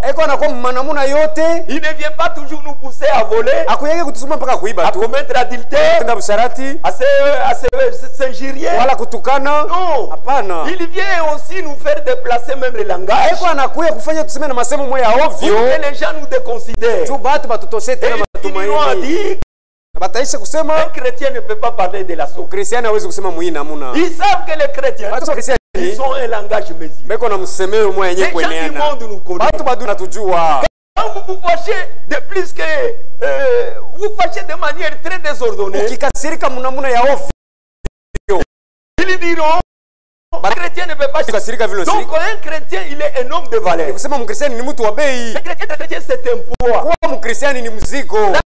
eko anakuwa mmanamuna yote Il ne vient pas toujours nous pousser à voler, akuyeke kutusuma mpaka kuiba à tu commettre adultère, tenda busharati à se- à se- s'injurier. wala kutukana Non. hapana Il vient aussi nous faire déplacer même le langage eko anakuya kufanya tuseme na masemo moya ya pour ovyo que les gens nous déconsidèrent. juu batu batutoshe Et tena ils finiront à matumaini dire na bataisha un kusema chrétien ne peut pas parler de la sauce. ukristiani hawezi kusema mwii namuna Ils savent que les chrétiens, Batu wa kristiani ils ont un langage mesuré. beko na msemeo moya yenye Les gens du kueneana monde nous connaissent. batu badu natujua Quand vous vous fâchez de plus que euh, vous fâchez de manière très désordonnée, ukikasirika munamuna ya ovyo ils diront un chrétien ne peut pas ukikasirika vile Donc usirika un chrétien, il est un homme de valeur. kusema mkristiani ni mtu wa bei Le chrétien, le chrétien c'est un poids. kuwa mkristiani ni mzigo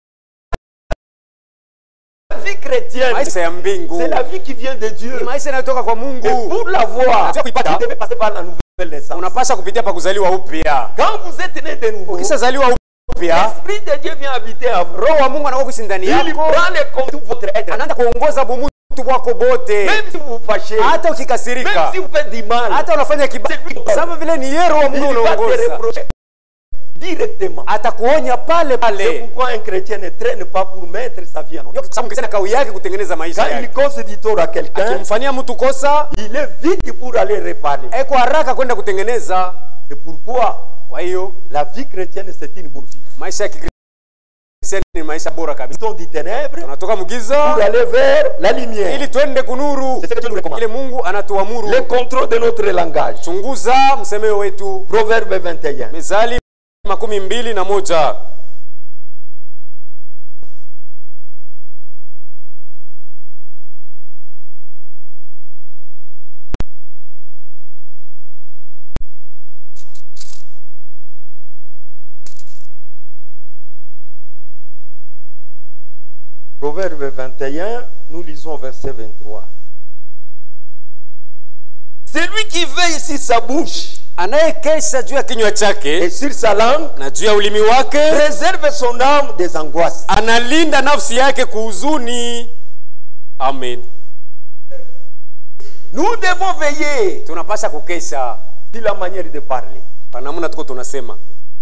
La vie chrétienne, maisha ya mbingu c'est la vie qui vient de Dieu. ni maisha inayotoka kwa Et mungu pour l'avoir, Unajua kuipata? vous devez passer par la nouvelle naissance. unapasha kupitia pa kuzaliwa upya Quand vous êtes né de nouveau, ukishazaliwa upya l'Esprit de Dieu vient habiter à vous. roho wa mungu anakuwa kuishi ndani Il yako prend les comptes de votre être. anaanza kuongoza bumutu bwako bote Même si vous vous fâchez, hata même ukikasirika si vous faites du mal, hata unafanya kibaya C'est lui. sababu vile ni yeye roho wa il mungu va te unaongoza reprocher directement. atakuonya pale C'est pale pourquoi un chrétien ne traîne pas pour mettre sa vie en ordre. Kwa sababu mkristiani kawi yake kutengeneza maisha Quand il yake cause du tort à quelqu'un, akimfanyia mtu kosa il est vite pour aller réparer. eko haraka kwenda kutengeneza C'est pourquoi kwa hiyo la vie chrétienne, c'est une bonne vie. maisha ya kikristiani ni maisha bora Nous kabisa sommes du ténèbre tunatoka pour mgiza aller vers la lumière. ili twende kunuru C'est ce que Dieu nous recommande. ile mungu anatuamuru Le contrôle de notre langage. chunguza msemeo wetu Proverbe 21. mezali makumi mbili na moja Proverbe 21, nous lisons verset 23. Celui qui veille sur sa bouche anayekesha juu ya kinywa et chake sur sa langue na juu ya ulimi wake préserve son âme des angoisses. analinda nafsi yake kuhuzuni amen Nous devons veiller tunapasha kukesha sur la manière de parler. panamuna tuko tunasema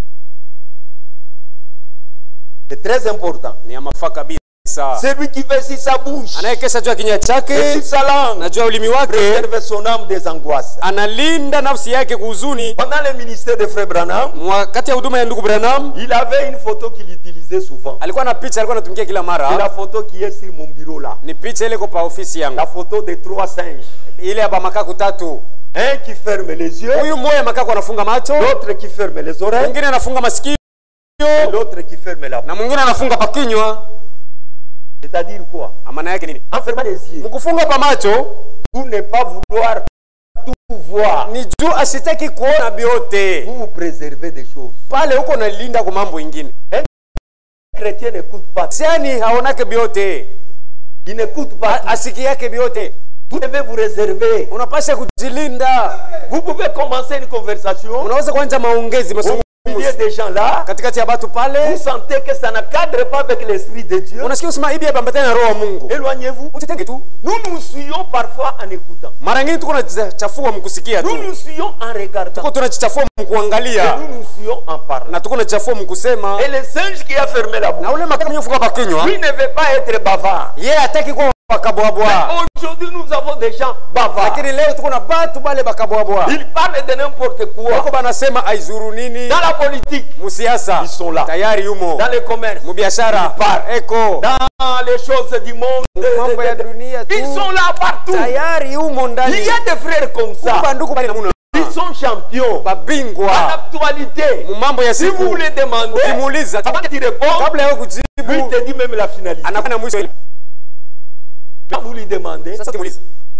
C'est très important. ni ya mafaa kabisa Celui qui veille sur sa bouche anayekesha juu ya kinywa et sur chake sa langue na juu ya ulimi wake préserve son âme des angoisses. analinda nafsi yake kuhuzuni Pendant le ministère de Frère Branham, wakati ya huduma ya ndugu branham il avait une photo qu'il utilisait souvent. alikuwa na picha alikuwa anatumikia kila C'est mara la photo qui est sur mon bureau là. ni picha ile iko pa ofisi yangu La photo des trois singes. ile ya bamakaku tatu Un qui ferme les yeux, huyu mmoja makaku anafunga macho l'autre qui ferme les oreilles, mwingine anafunga masikio et l'autre qui ferme la bouche. na mwingine anafunga pa kinywa C'est-à-dire quoi maana yake nini En fermant les yeux, mkufunga pa macho pour ne pas vouloir tout voir, ni juu asitaki kuona vyote vous vous préservez des choses. pale huko nalinda kwa mambo ingine Un chrétien n'écoute pas. siani haonake vyote Il n'écoute pas. A- asikiake vyote Vous devez vous réserver. unapasha kujilinda Vous pouvez commencer une conversation. unaweza kuanja maongezi Au milieu mazungumzo des gens là, katikati ya batu vous pale sentez que ça ne cadre pas avec l'Esprit de Dieu. unasikia usema hivi yapambatana na roho wa mungu Éloignez-vous. ujitenge tu Nous nous suyons parfois en écoutant. mara nyingi tuko najichafua mkusikia Nous tu nous suyons en regardant. tuko tunajichafua Et mkuangalia nous nous suyons en parlant. na tuko najichafua mkusema Et le singe qui a fermé la bouche, na ule makaka mwenye kufunga pa kinywa lui ne veut pas être bavard. yeye hataki kuwa bakabwabwa Aujourd'hui, nous avons des gens bavards. lakini leo tuko na batu bale bakabwabwa Ils parlent de n'importe quoi. wako banasema aizuru nini Dans la politique, musiasa Ils sont là. tayari yumo dans le commerce, mubiashara eko dans les choses du monde. mambo ya dunia tu Ils sont là partout. tayari yumo Il ndani y a des frères comme ça. banduku bali namuna Ils sont champions. En babingwa actualité, mu mambo ya si vous siku les demandez, ukimuuliza avant que tu réponds, kabla ya lui kujibu te dit même la finalité. anakuwa na mwisho Quand vous lui demandez, sasa ukimuuliza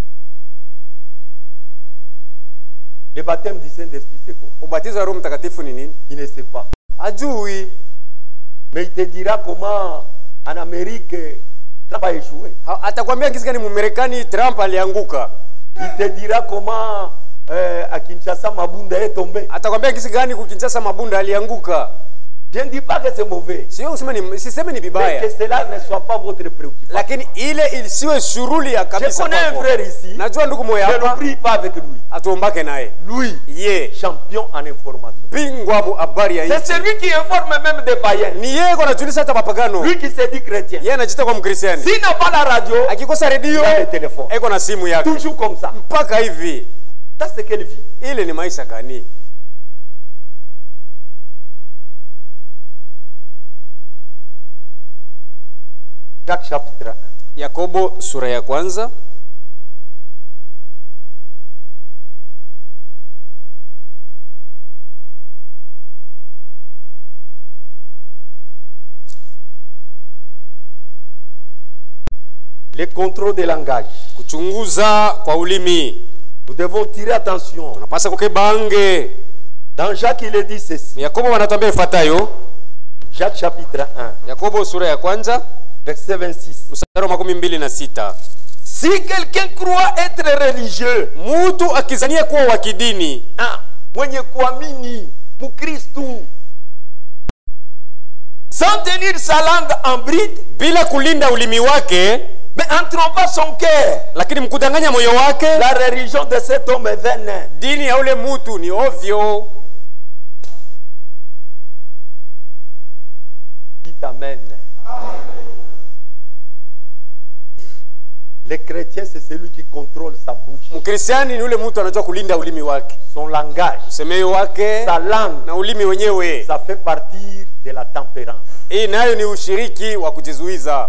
le baptême du Saint-Esprit, c'est quoi ubatizo wa roho mtakatifu ni nini Il ne sait pas. ajui Mais il te dira comment en Amérique, Trump a échoué. Ha- atakwambia kisi gani mumerekani trump alianguka Il te dira comment euh, à Kinshasa, Mabunda est tombé. atakwambia kisi gani kukinchasa mabunda alianguka Je ne dis pas que c'est mauvais. sio kusema ni siseme ni Mais que vibaya cela ne soit pas votre préoccupation. lakini ile isiwe shughuli ya Je kabisa connais un kwako. frère ici. najua ndugu moya Je ne hapa prie pas avec lui. atuombake naye Lui, ye champion en information. bingwa mu habari ya C'est nchi celui qui informe même des païens. ni yeye kwa anajulisha hata mapagano Lui qui se dit chrétien. yeye anajita kwa mkristiani S'il n'a pas la radio, akikosa redio il a le téléphone. eko na simu yake Toujours comme ça. mpaka hivi Ça, c'est quelle vie ile ni maisha gani Jacques chapitre 1. yakobo sura ya kwanza Les contrôles de langage. kuchunguza kwa ulimi Nous devons tirer attention. unapasa kukebange Dans Jacques, il est dit ceci. yakobo wanatambia ifuatayo Jacques chapitre 1, yakobo sura ya kwanza verset 26. mstari wa makumi mbili na sita Si quelqu'un croit être religieux, mtu akizania kuwa wa kidini ah, mwenye kuamini mukristu sans tenir sa langue en bride, bila kulinda ulimi wake mais en trompant son cœur, lakini mkudanganya moyo wake la religion de cet homme est vaine. dini ya ule mutu ni ovyo Dites Amen. Le chrétien, c'est celui qui contrôle sa bouche, mkristiani ni ule mtu anajua kulinda ulimi wake son langage, usemeyo wake sa langue. na ulimi wenyewe Ça fait partie de la tempérance. hii nayo ni ushiriki wa kujizuiza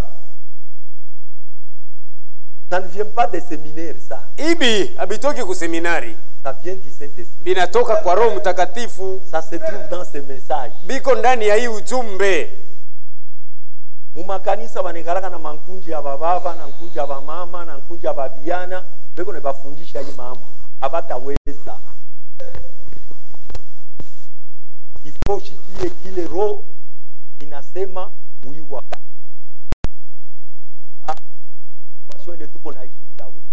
Ça ne vient pas des séminaires, ça. ibi habitoki kuseminari Ça vient du Saint-Esprit. binatoka kwa roho mtakatifu Ça se trouve dans ces messages. biko ndani ya hii ujumbe mumakanisa vanekalaka na mankunji ya bababa na nkunji ya bamama na nkunji ya babiana beko ne bafundisha hii mambo abataweza ifo shikie kile roho inasema mui wakati Passion ile tuko naishi muda wetu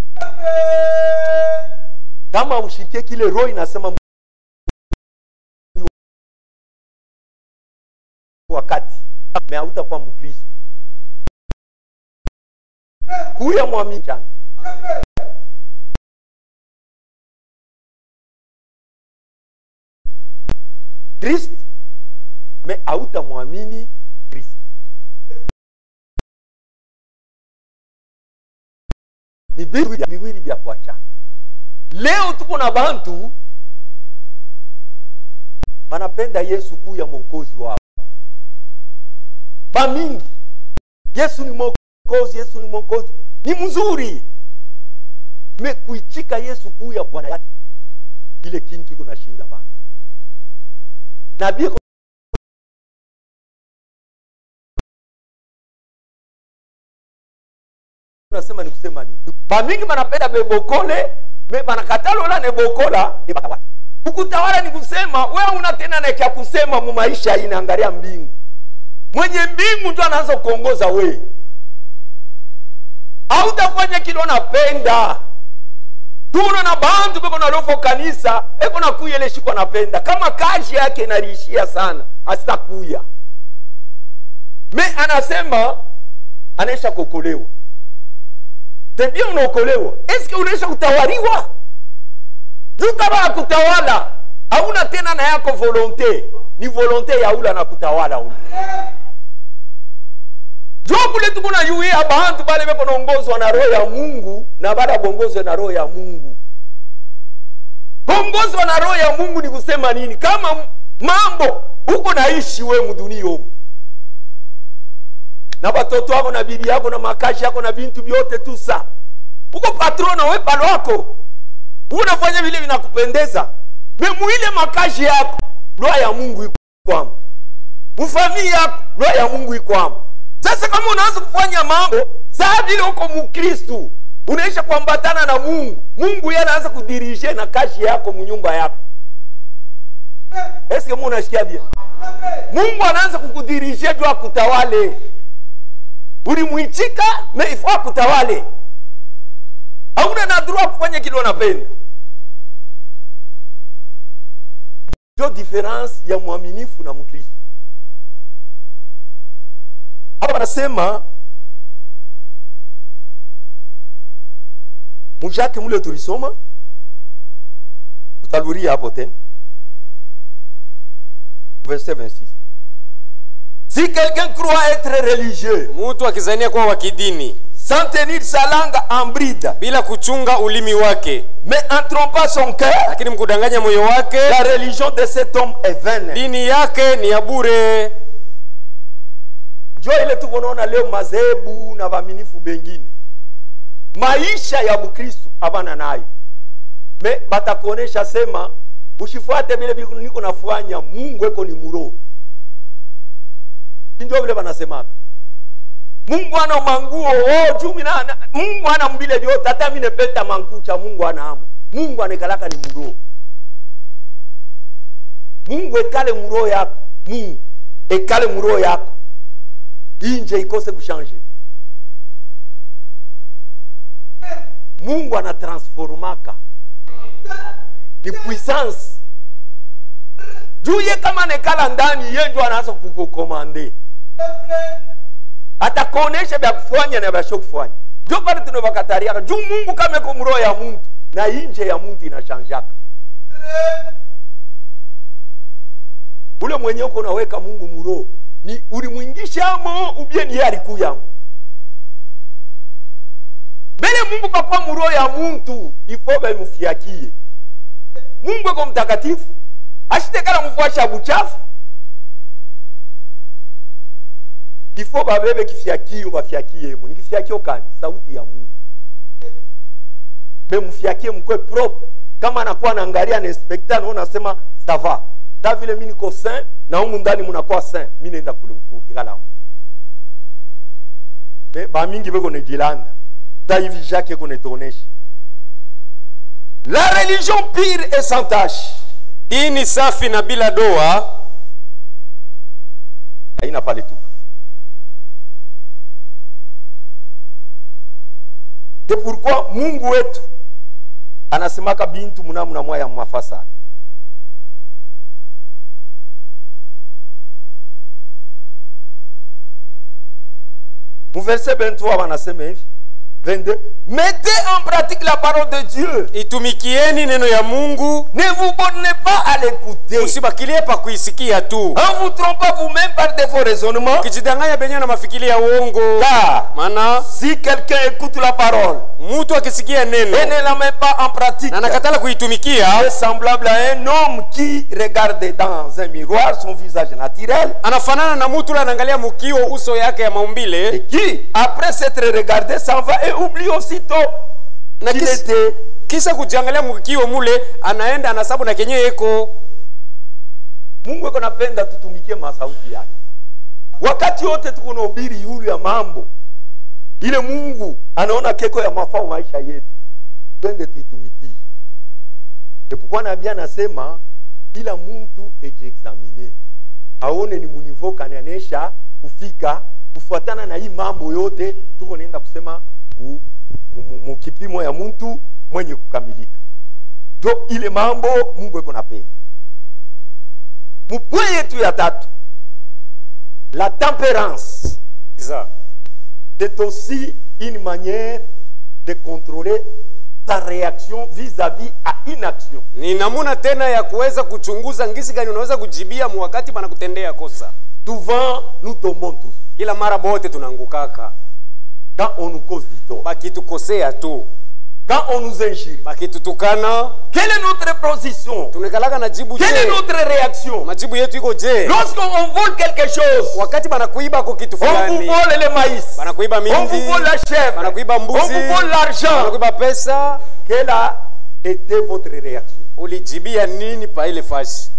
kama ushikie kile roho inasema wakati me hautakuwa mkristo kuya mwamini jana kristo me hautamwamini kristo ni vitu viwili vya kuachana leo tuko na bantu wanapenda yesu kuya mwokozi wao bamingi yesu ni mwokozi yesu ni mwokozi ni mzuri me kuichika yesu kuya bwana yake ile kintu iko nashinda bana nabii nasema ni kusema nini bamingi banapenda bebokole me banakatalola nebokola ibatawa ukutawala ni kusema wewe una tena na kya kusema mu maisha hii naangalia mbingu mwenye mbingu ndio anaanza kuongoza we hautafanya kile unapenda tuno na bantu beko nalofo kanisa eko nakuya ile shiko napenda kama kazi yake inarishia sana asitakuya me anasema anaisha kuokolewa tebia unaokolewa eske unaisha kutawaliwa juu kama akutawala hauna tena na yako volonte ni volonte ya ula na kutawala ule jo kule tuko na yuia bantu bale beko naongozwa na roho ya mungu na bala bongozwe na roho ya mungu kuongozwa na roho ya mungu ni kusema nini kama m- mambo huko naishi we mudunia humu na watoto wako na bibi yako na makazi yako na bintu vyote tu sa uko patrona we palo wako unafanya vile vinakupendeza me mwile makazi yako roho ya mungu iko kwamo mfamii yako roho ya mungu ikwamo sasa kama unaanza kufanya mambo saa vile uko mukristu unaisha kuambatana na mungu mungu yeye anaanza kudirije na kazi yako munyumba yako eske mu unasikia bien mungu anaanza kukudirije juu akutawale ulimwichika me ifo akutawale hauna na droit kufanya kile unapenda ndio difference ya mwaminifu na mkristo hapa wanasema mujake mule tulisoma tutaluria hapo tena verset 26 si quelqu'un croit être religieux mtu akizania kuwa wa kidini sans tenir sa langue en bride bila kuchunga ulimi wake mais en trompant son cœur lakini mkudanganya moyo wake la religion de cet homme est vaine dini yake ni ya bure njo ile tukonaona leo madhehebu na vaaminifu bengine maisha ya bukristu abana nayo me batakuonesha sema ushifuate vile viku- niko nafanya mungu eko ni muro sinjo vile vanasemaka mungu ana manguo oh, jumi na, na, mungu ana mbile vyote hata mi nepeta mankucha mungu anaamo mungu anekalaka ni muro mungu ekale muro yako mungu ekale muro yako inje ikose kushanje mungu anatransformaka ni puissance juu ye kama nekala ndani ye njo anaanza kukukomande atakuonesha vya kufanya na vyasho kufanya njo pale tunavakatariaka juu mungu kama iko mroho ya muntu na inje ya muntu inashanjaka ule mwenye uko naweka mungu muroho ni ulimwingishamo ubie ni ye alikuyamo mbele mungu kakuwa muroho ya muntu ifo baimufiakie mungu eko mtakatifu ashitekala mufuasha buchafu ifo babebe kifyakio bafyakiemo ni kifyakio kani sauti ya mungu bemufyakie mkwe propre kama anakuwa naangalia na inspekta nao nasema sava ta vile mi niko sain na humu ndani munakuwa sain mi naenda kukikalamu me bamingi beko nejilanda ta hivi jacques eko netonesha la religion pure et sans tache dini safi na bila doa haina pale tu de pourquoi mungu wetu anasemaka bintu munamuna mwaya mumafasana muverse 23 wanasema hivi 22 mettez en pratique la parole de dieu itumikieni neno ya mungu ne vous bornez pas à l'écouter usibakilie pa kuisikia tu en vous trompant vous-même par de faux raisonnements ukijidanganya benyewe na mafikiri ya uongo car maana si quelqu'un écoute la parole mtu akisikia neno et ne la met pas en pratique na nakatala kuitumikia est semblable à un homme qui regarde dans un miroir son visage naturel anafanana na mtu ule anaangalia mkio uso yake ya et maumbile qui, après s'être regardé, s'en va et oublie aussitôt na qu'il kis, était. kisha kujiangalia mkio mule anaenda anasabu na kenye eko Mungu eko napenda tutumikie masauti yake wakati wote tuko na ubiri yulu ya mambo ile Mungu anaona keko ya mafao maisha yetu, twende tuitumikie. Epukwa nabii anasema kila mtu ejiexamine aone ni munivo kananesha kufika kufuatana na hii mambo yote tuko naenda kusema ku- mu- mu- mu kipimo ya mtu mwenye kukamilika jo ile mambo mungu eko napenda mupwe yetu ya tatu la tempérance Za. c'est aussi une manière de contrôler sa réaction vis-à-vis à une action ni namuna tena ya kuweza kuchunguza ngisi gani unaweza kujibia mu wakati banakutendea kosa souvent nous tombons tous kila mara bote tunaangukaka quand on nous cause du tort bakitukosea tu quand on nous injure bakitutukana quelle est notre position tunekalaka na jibu quelle est je notre réaction majibu yetu iko je lorsqu'on vole quelque chose wakati banakuiba ko kitu on vous fulani vole le maïs banakuiba on vous mindi vole la chèvre banakuiba on mbuzi vous vole l'argent banakuiba pesa quelle a été votre réaction ulijibia nini pa ile fashi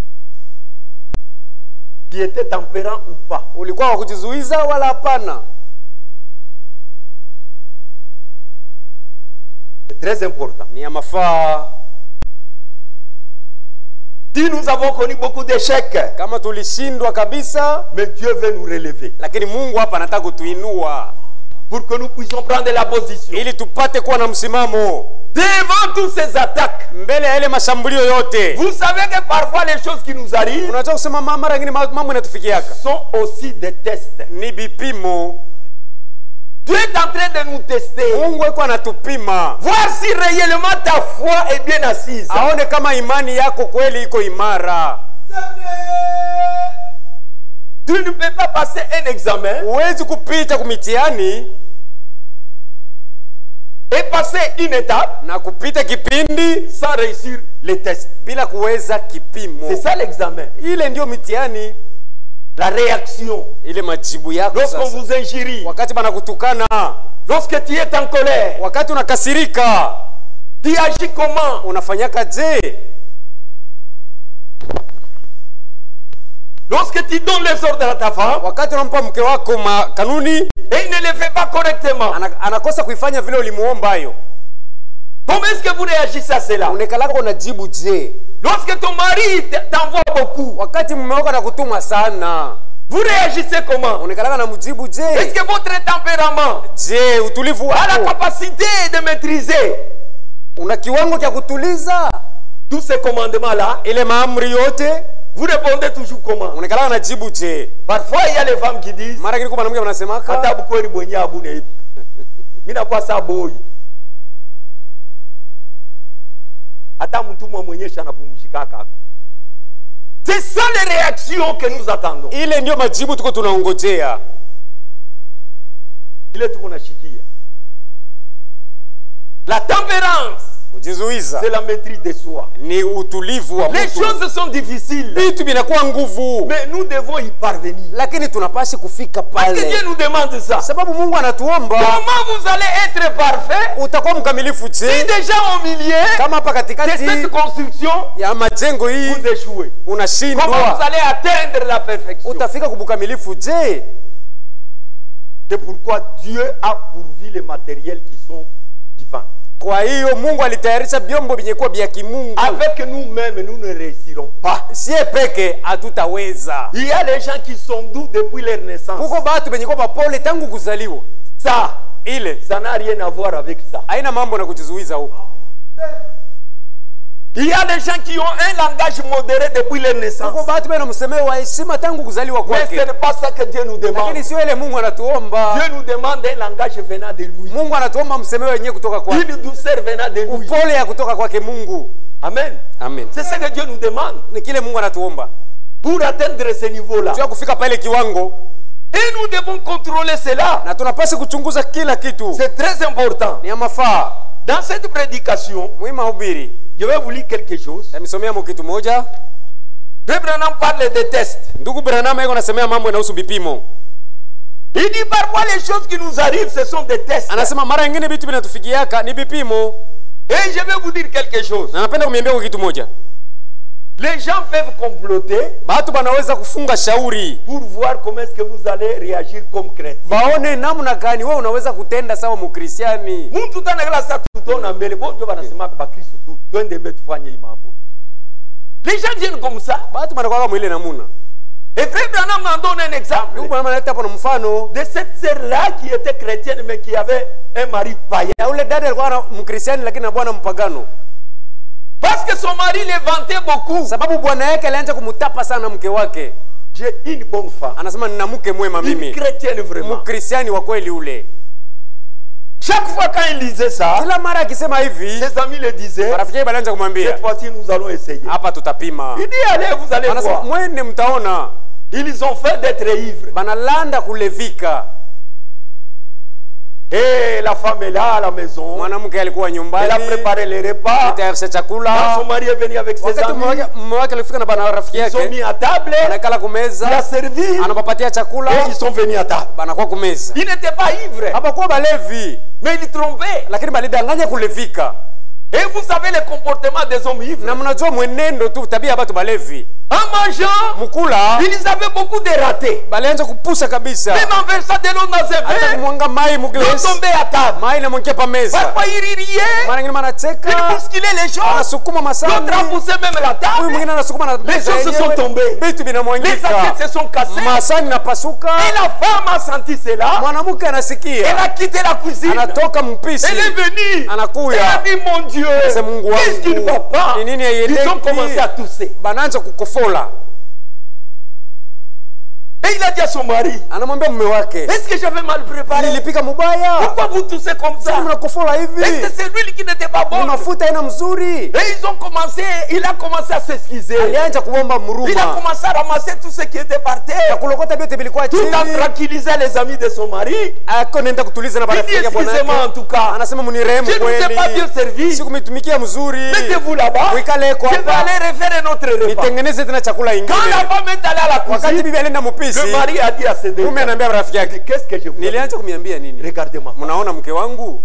qui était tempérant ou pas ulikuwa wa kujizuiza wala hapana c'est très important ni ya mafaa si nous avons connu beaucoup d'échecs kama tulishindwa kabisa mais Dieu veut nous relever lakini mungu hapa anataka kutuinua pour que nous puissions prendre la position ili tupate kuwa na msimamo devant toutes ces attaques, mbele ya ile mashambulio yote vous savez que parfois les choses qui nous arrivent unajua kusema ma- mara ngine ma- mambo inatufikiaka sont aussi des tests. ni vipimo Dieu est en train de nous tester, mungu eko anatupima voir si réellement ta foi est bien assise. aone kama imani yako kweli iko imara Tu ne peux pas passer un examen huwezi kupita kumitiani et passer une étape na kupita kipindi sans réussir les tests. bila kuweza kipimo C'est ça l'examen. ile ndiyo mitihani La réaction. ile majibu yako Lorsqu'on sasa vous injurie, wakati banakutukana lorsque tu es en colère, wakati unakasirika tu agis comment unafanyaka je Lorsque tu donnes les ordres à ta femme wakati unampa mke wako ma kanuni et il ne les fait pas correctement, ana, anakosa kuifanya vile ulimuombayo comment est-ce que vous réagissez à cela unekalaka unajibu je Lorsque ton mari t- t'envoie beaucoup, wakati mume wako anakutuma sana vous réagissez comment unekalaka na mjibu Est-ce je que votre tempérament je utulivu a la wako capacité de maîtriser una kiwango cha kutuliza tous ces commandements-là ile maamri yote Vous répondez toujours comment unekalaka na jibu je Parfois, il y a les femmes qui disent mara kili mwanamke hata anasemaka bukweli bwenye abune hivi mi nakuwa saa boy hata mtumwa mwenyesha anapumzikaka ako c'est ça les réactions que nous attendons ile ndio majibu tuko tunaongojea ile tuko nashikia la tempérance kujizuiza c'est la maîtrise de soi ni utulivu wa les mtu choses sont difficiles vitu vinakuwa nguvu mais nous devons y parvenir lakini tunapashi kufika parce que pale Dieu nous demande ça sababu mungu anatuomba comment vous allez être parfait utakuwa mkamilifu si je déjà au milieu kama hapa de katikati cette construction ya majengo hii vous échouez comment unashindwa vous allez atteindre la perfection utafika kubukamilifu je C'est pourquoi Dieu a pourvu les matériels qui sont divins. kwa hiyo mungu alitayarisha vyombo vyenye kuwa vya kimungu Avec nous-mêmes, nous ne réussirons pas. sie peke hatutaweza Il y a des gens qui sont doux depuis leur naissance. kuko batu benye kuwa bapole tangu kuzaliwa Ça, ile ça n'a rien à voir avec ça. haina mambo na kujizuiza huko Il y a des gens qui ont un langage modéré depuis leur naissance. kuko batu bena msemee wa heshima tangu kuzaliwa Mais ce kwake n'est pas ça que Dieu nous demande. lakini sio ile mungu anatuomba Dieu nous demande un langage venant de lui. mungu anatuomba msemee wenyewe kutoka kwake Une douceur venant de lui. upole ya kutoka kwake mungu Amen. amen C'est ce que Dieu nous demande. ni kile mungu anatuomba Pour atteindre ce niveau-là. juu ya kufika pale kiwango Et nous devons contrôler cela. na tunapasi kuchunguza kila kitu C'est très important. ni ya mafaa Dans cette prédication, mwi mahubiri je vais vous lire quelque chose. tamsomea mu kitu moja Frère Branham parle des tests. ndugu branama iko nasemea mambo yanahusu vipimo Il dit parfois les choses qui nous arrivent, ce sont des tests. anasema mara nyingine vitu vinatufikiaka ni vipimo Et je vais vous dire quelque chose. na napenda kumiambia kwa kitu moja Les gens peuvent comploter batu banaweza kufunga shauri pour voir comment est-ce que vous allez réagir comme chrétien. baone namna gani wewe unaweza kutenda sawa mukristiani Mtu tanakala saa tutaona mbele bonjo banasema bakristo tu twende mbe tufanye hii mambo. Les gens viennent comme ça. batu banakwaka mwile namuna Et frère Branham m'en donne un exemple ndugu branama analeta hapo na mfano de cette sœur-là qui était chrétienne mais qui avait un mari païen. ya ule dada alikuwa na mkristiani lakini na bwana mpagano Parce que son mari le vantait beaucoup. sababu bwana yake alianza kumutapa sana mke wake J'ai une bonne femme. anasema nina mke mwema Une mimi chrétienne vraiment. mkristiani wa kweli ule Chaque fois quand il lisait ça, kila mara akisema hivi ses amis le disaient, marafiki yake balianza kumwambia cette fois-ci nous allons essayer. hapa tutapima Il dit, allez, vous allez anasema voir. mwende mtaona Ils ont fait d'être ivres. banalanda kulevika Et la femme est là à la maison. mwanamke alikuwa Elle a nyumbani préparé les repas. tayarisha Quand chakula son mari est venu avec ses wakati mume amis, wake- mume wake alifika na bana rafiki ils sont mis yake à table. anakala Il a kumeza servi. anapapatia Et chakula ils sont venus à table. banakuwa kumeza Ils n'étaient pas ivres, hapakuwa balevi mais ils trompaient. lakini balidanganya kulevika Et vous savez le comportement des hommes ivres. na mnajua mwenendo tu tabia ya batu balevi En mangeant, mkula ils avaient beaucoup de ratés. balianza kupusa kabisa Même en versant de l'eau dans un hata verre, kumwanga mai l'eau muglesi tombait à table. mai namwangia pa meza Parfois, ils riaient, mara ngine ils manacheka bousculaient les choses. anasukuma masani L'autre a poussé même la huyu table. mwingine anasukuma na meza choses se yenyewe. sont tombées. vitu Les vinamwangika assiettes se sont cassées. masani napasuka Et la femme a senti cela. mwanamke Elle anasikia a quitté la cuisine. anatoka mpisi Elle est venue. Elle a anakuya dit, mon Dieu, C'est Mungu wangu. qu'est-ce qui ne va pas Ni nini haiendeki? Ils ont commencé à tousser. banaanza kukofola Et il a dit à son mari, anamwambia mume wake est-ce que j'avais mal préparé nilipika mubaya Pourquoi vous toussez comme ça mnakofola Est-ce hivi que c'est lui qui n'était pas ni bon mafuta aina mzuri Et ils ont commencé, il a commencé à s'excuser. alianja kuomba Il a muruma commencé à ramasser tout ce qui était par terre. kulokota vyote vilikuwa Tout en chini tranquillisant les amis de son mari. ako nenda kutuliza na Il dit, marafiki ya excusez-moi en bwanake tout cas. anasema munirehemu Je ne vous ai pas bien kweli servi. sikumitumikia mzuri Mettez-vous là-bas. Uikaleko Je vais hapa. aller refaire un autre repas. nitengeneze tena chakula Quand ingine la femme est allée à la wakati cuisine, bibi alienda mupisi le mari a dit à ses deux mume femmes, anaambia rafiki yake qu'est-ce que je vous ai dit nilianza kumiambia nini Regardez-moi. mnaona mke wangu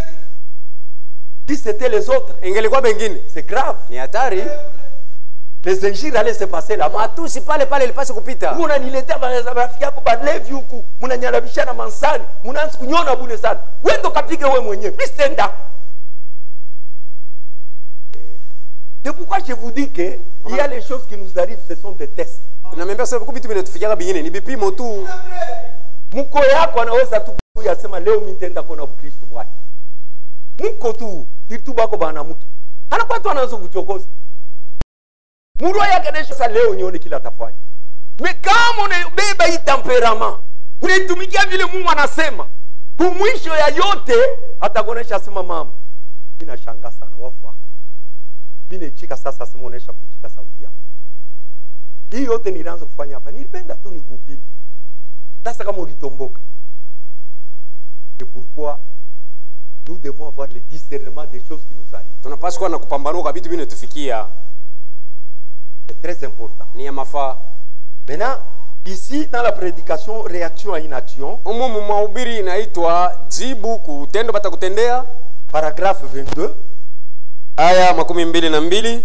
Si c'était les autres, ingelikuwa bengine c'est grave. ni hatari Les injures allaient se passer là-bas. matusi pale pale ilipasi kupita munaniletea marafiki yako balevi huku munanyalabishana mansani munaanza kunyona bule sana wendo kapige we mwenyewe misenda c'est pourquoi je vous dis que il y a les choses qui nous arrivent ce sont des tests naambia sababu vitu vinatufikiaka bingine ni vipimo tu mko yako anaweza tu yasema leo mi nitaenda kona ukristo bwana mko tu sirtu bako banamuke anakuwa tu anaanza kuchokoza murua yake nesho sa leo nyone kila atafanya me kama unabeba hii temperament unaitumikia vile mungu anasema kumwisho ya yote atakuonesha sema mama mi nashanga sana wafu wako mi naichika sasa sema unaesha kuchika sauti yako hii yote nilianza kufanya hapa nilipenda tu nikupima sasa kama ulitomboka c'est pourquoi nous devons avoir le discernement des choses qui nous arrivent tunapaswa kuwa na kupambanuka vitu vinatufikia c'est très important ni ya mafaa maintenant ici dans la prédication réaction à une action umu mu mahubiri inaitwa jibu kutendo bata kutendea paragraphe 22 aya makumi mbili na mbili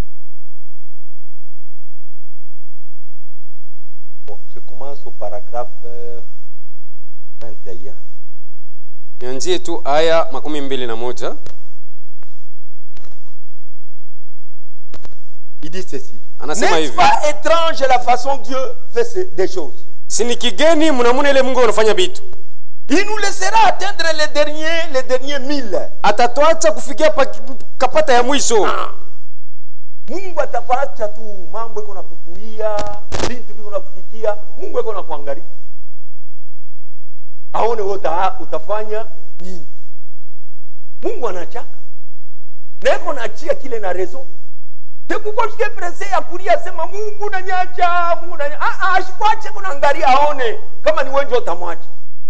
bon, je commence au paragraphe euh, 21 nianzie tu aya makumi mbili na moja il dit ceci Anasema n'est-ce hivi. pas étrange la façon Dieu fait ce- des choses si ni kigeni mnamuna ile mungu anafanya vitu il nous laissera atteindre les derniers les derniers mille atatwacha kufikia pa kapata ya mwisho mungu atakuacha tu mambo iko na kukuia vitu viko na kufikia mungu iko na kuangalia aone wewe uta, utafanya nini mungu anachaka na iko nachia kile na rezo tekukosike prese ya kulia sema mungu nanyacha mungu nanyacha ah, ah, ashikwache kunaangalia aone kama ni wenje utamwacha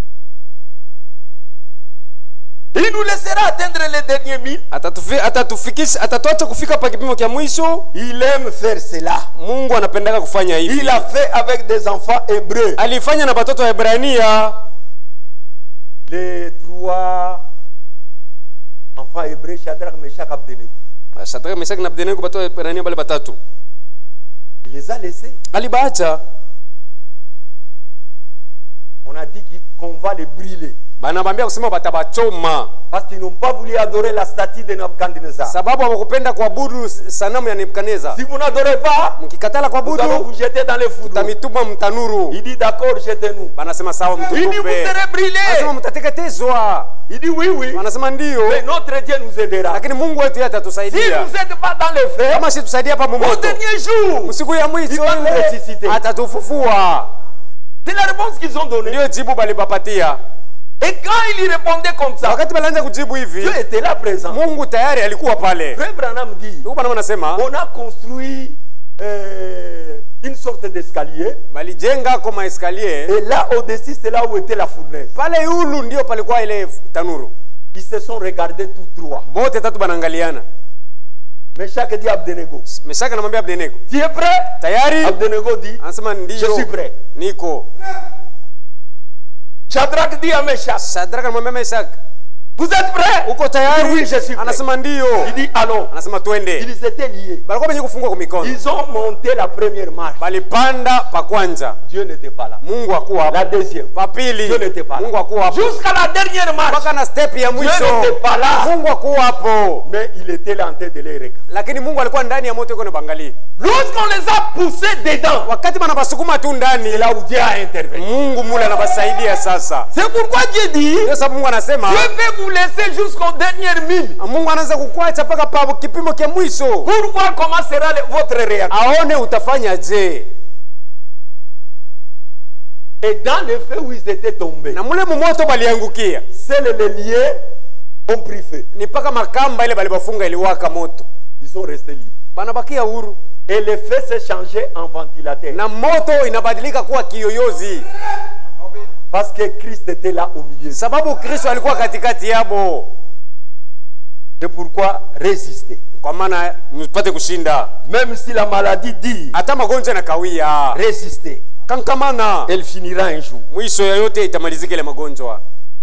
il nous laissera atteindre les derniers mille Atatufi- atatufikisha atatwacha kufika pa kipimo kya mwisho il aime faire cela mungu anapendaka kufanya hivi Il a fait avec des enfants hébreux. alifanya na batoto wa hebrania Les trois enfants hébreux, Shadrach, Meshach, Abednego. shadraka meshaki na abdenego batoto wa hebrania bale batatu Il les a laissés. alibaacha On a dit qu'il- qu'on va les brûler. banabambia kusema batabachoma Parce qu'ils n'ont pas voulu adorer la statue de Nebuchadnezzar. sababu hawakupenda kuabudu sanamu ya nebukadneza Si vous n'adorez pas, mkikatala nous allons kuabudu vous jeter dans les foudres. tamituma mtanuru Il dit d'accord, jetez-nous. banasema sawa Il dit vous mtutupe serez brûlés. anasema mtateketezwa Il dit oui, oui. wanasema ndiyo Mais notre Dieu nous aidera. lakini mungu wetu yeye S'il atatusaidia ne nous aide pas dans les faits, kama si tusaidia hapa au mumoto dernier jour, siku ya mwisho Il va nous ile ressusciter. atatufufua c'est la réponse qu'ils ont donnée. ndiyo jibu balipapatia Et quand il y répondait comme ça, wakati balianza kujibu hivi Dieu était là présent. mungu tayari alikuwa pale Frère Branham dit, huku bana wanasema on a construit euh, une sorte d'escalier. balijenga ko maeskalier Et là, au-dessus, c'est là où était la fournaise. pale yulu ndio palikuwa ile tanuru Ils se sont regardés tous trois. bote tatu banaangaliana Mais chaque dit Abdenego. meshaka namwambia abdenego Tu es prêt tayari Abdenego dit, anasema je ndiyo suis prêt. niko Shadrach dit à Meshach, shadraka namwambia meshaka Vous êtes prêts uko Oui, tayari je suis prêt. anasema Il ndio dit allons. anasema twende Ils étaient liés. balikuwa benye kufungwa kwa mikono Ils ont monté la première marche. balipanda pa kwanza Dieu n'était pas là. mungu akuwa hapo La deuxième. pa pili Dieu n'était pas mungu là. akuwa hapo Jusqu'à la dernière marche. mpaka na step ya Dieu mwisho n'était pas là. mungu akuwa hapo Mais il était là en tête de les regarder. lakini mungu alikuwa ndani ya moto iko nabangalia Lorsqu'on les a poussés dedans, wakati banabasukuma tu c'est ndani là où Dieu a intervenu. mungu mule anabasaidia sasa C'est pourquoi Dieu dit, ndio sababu mungu anasema je vais vous laisser jusqu'aux dernières mille mungu anaanza kukwacha mpaka pa kipimo kya mwisho pour voir comment sera le- votre réaction. aone utafanya je Et dans le feu où ils étaient tombés, na mule mumoto baliangukia seuls les liés ont pris feu. ni mpaka makamba ile balibafunga iliwaka moto Ils sont restés libres. banabakia huru Et le feu s'est changé en ventilateur. na moto inabadilika kuwa kiyoyozi Parce que Christ était là au milieu. sababu kristo alikuwa katikati yabo C'est pourquoi résister. kwa maana mpate kushinda Même si la maladie dit hata magonjwa yanakawia résister, kankamana elle finira un jour. mwisho yoyote itamalizika ile magonjwa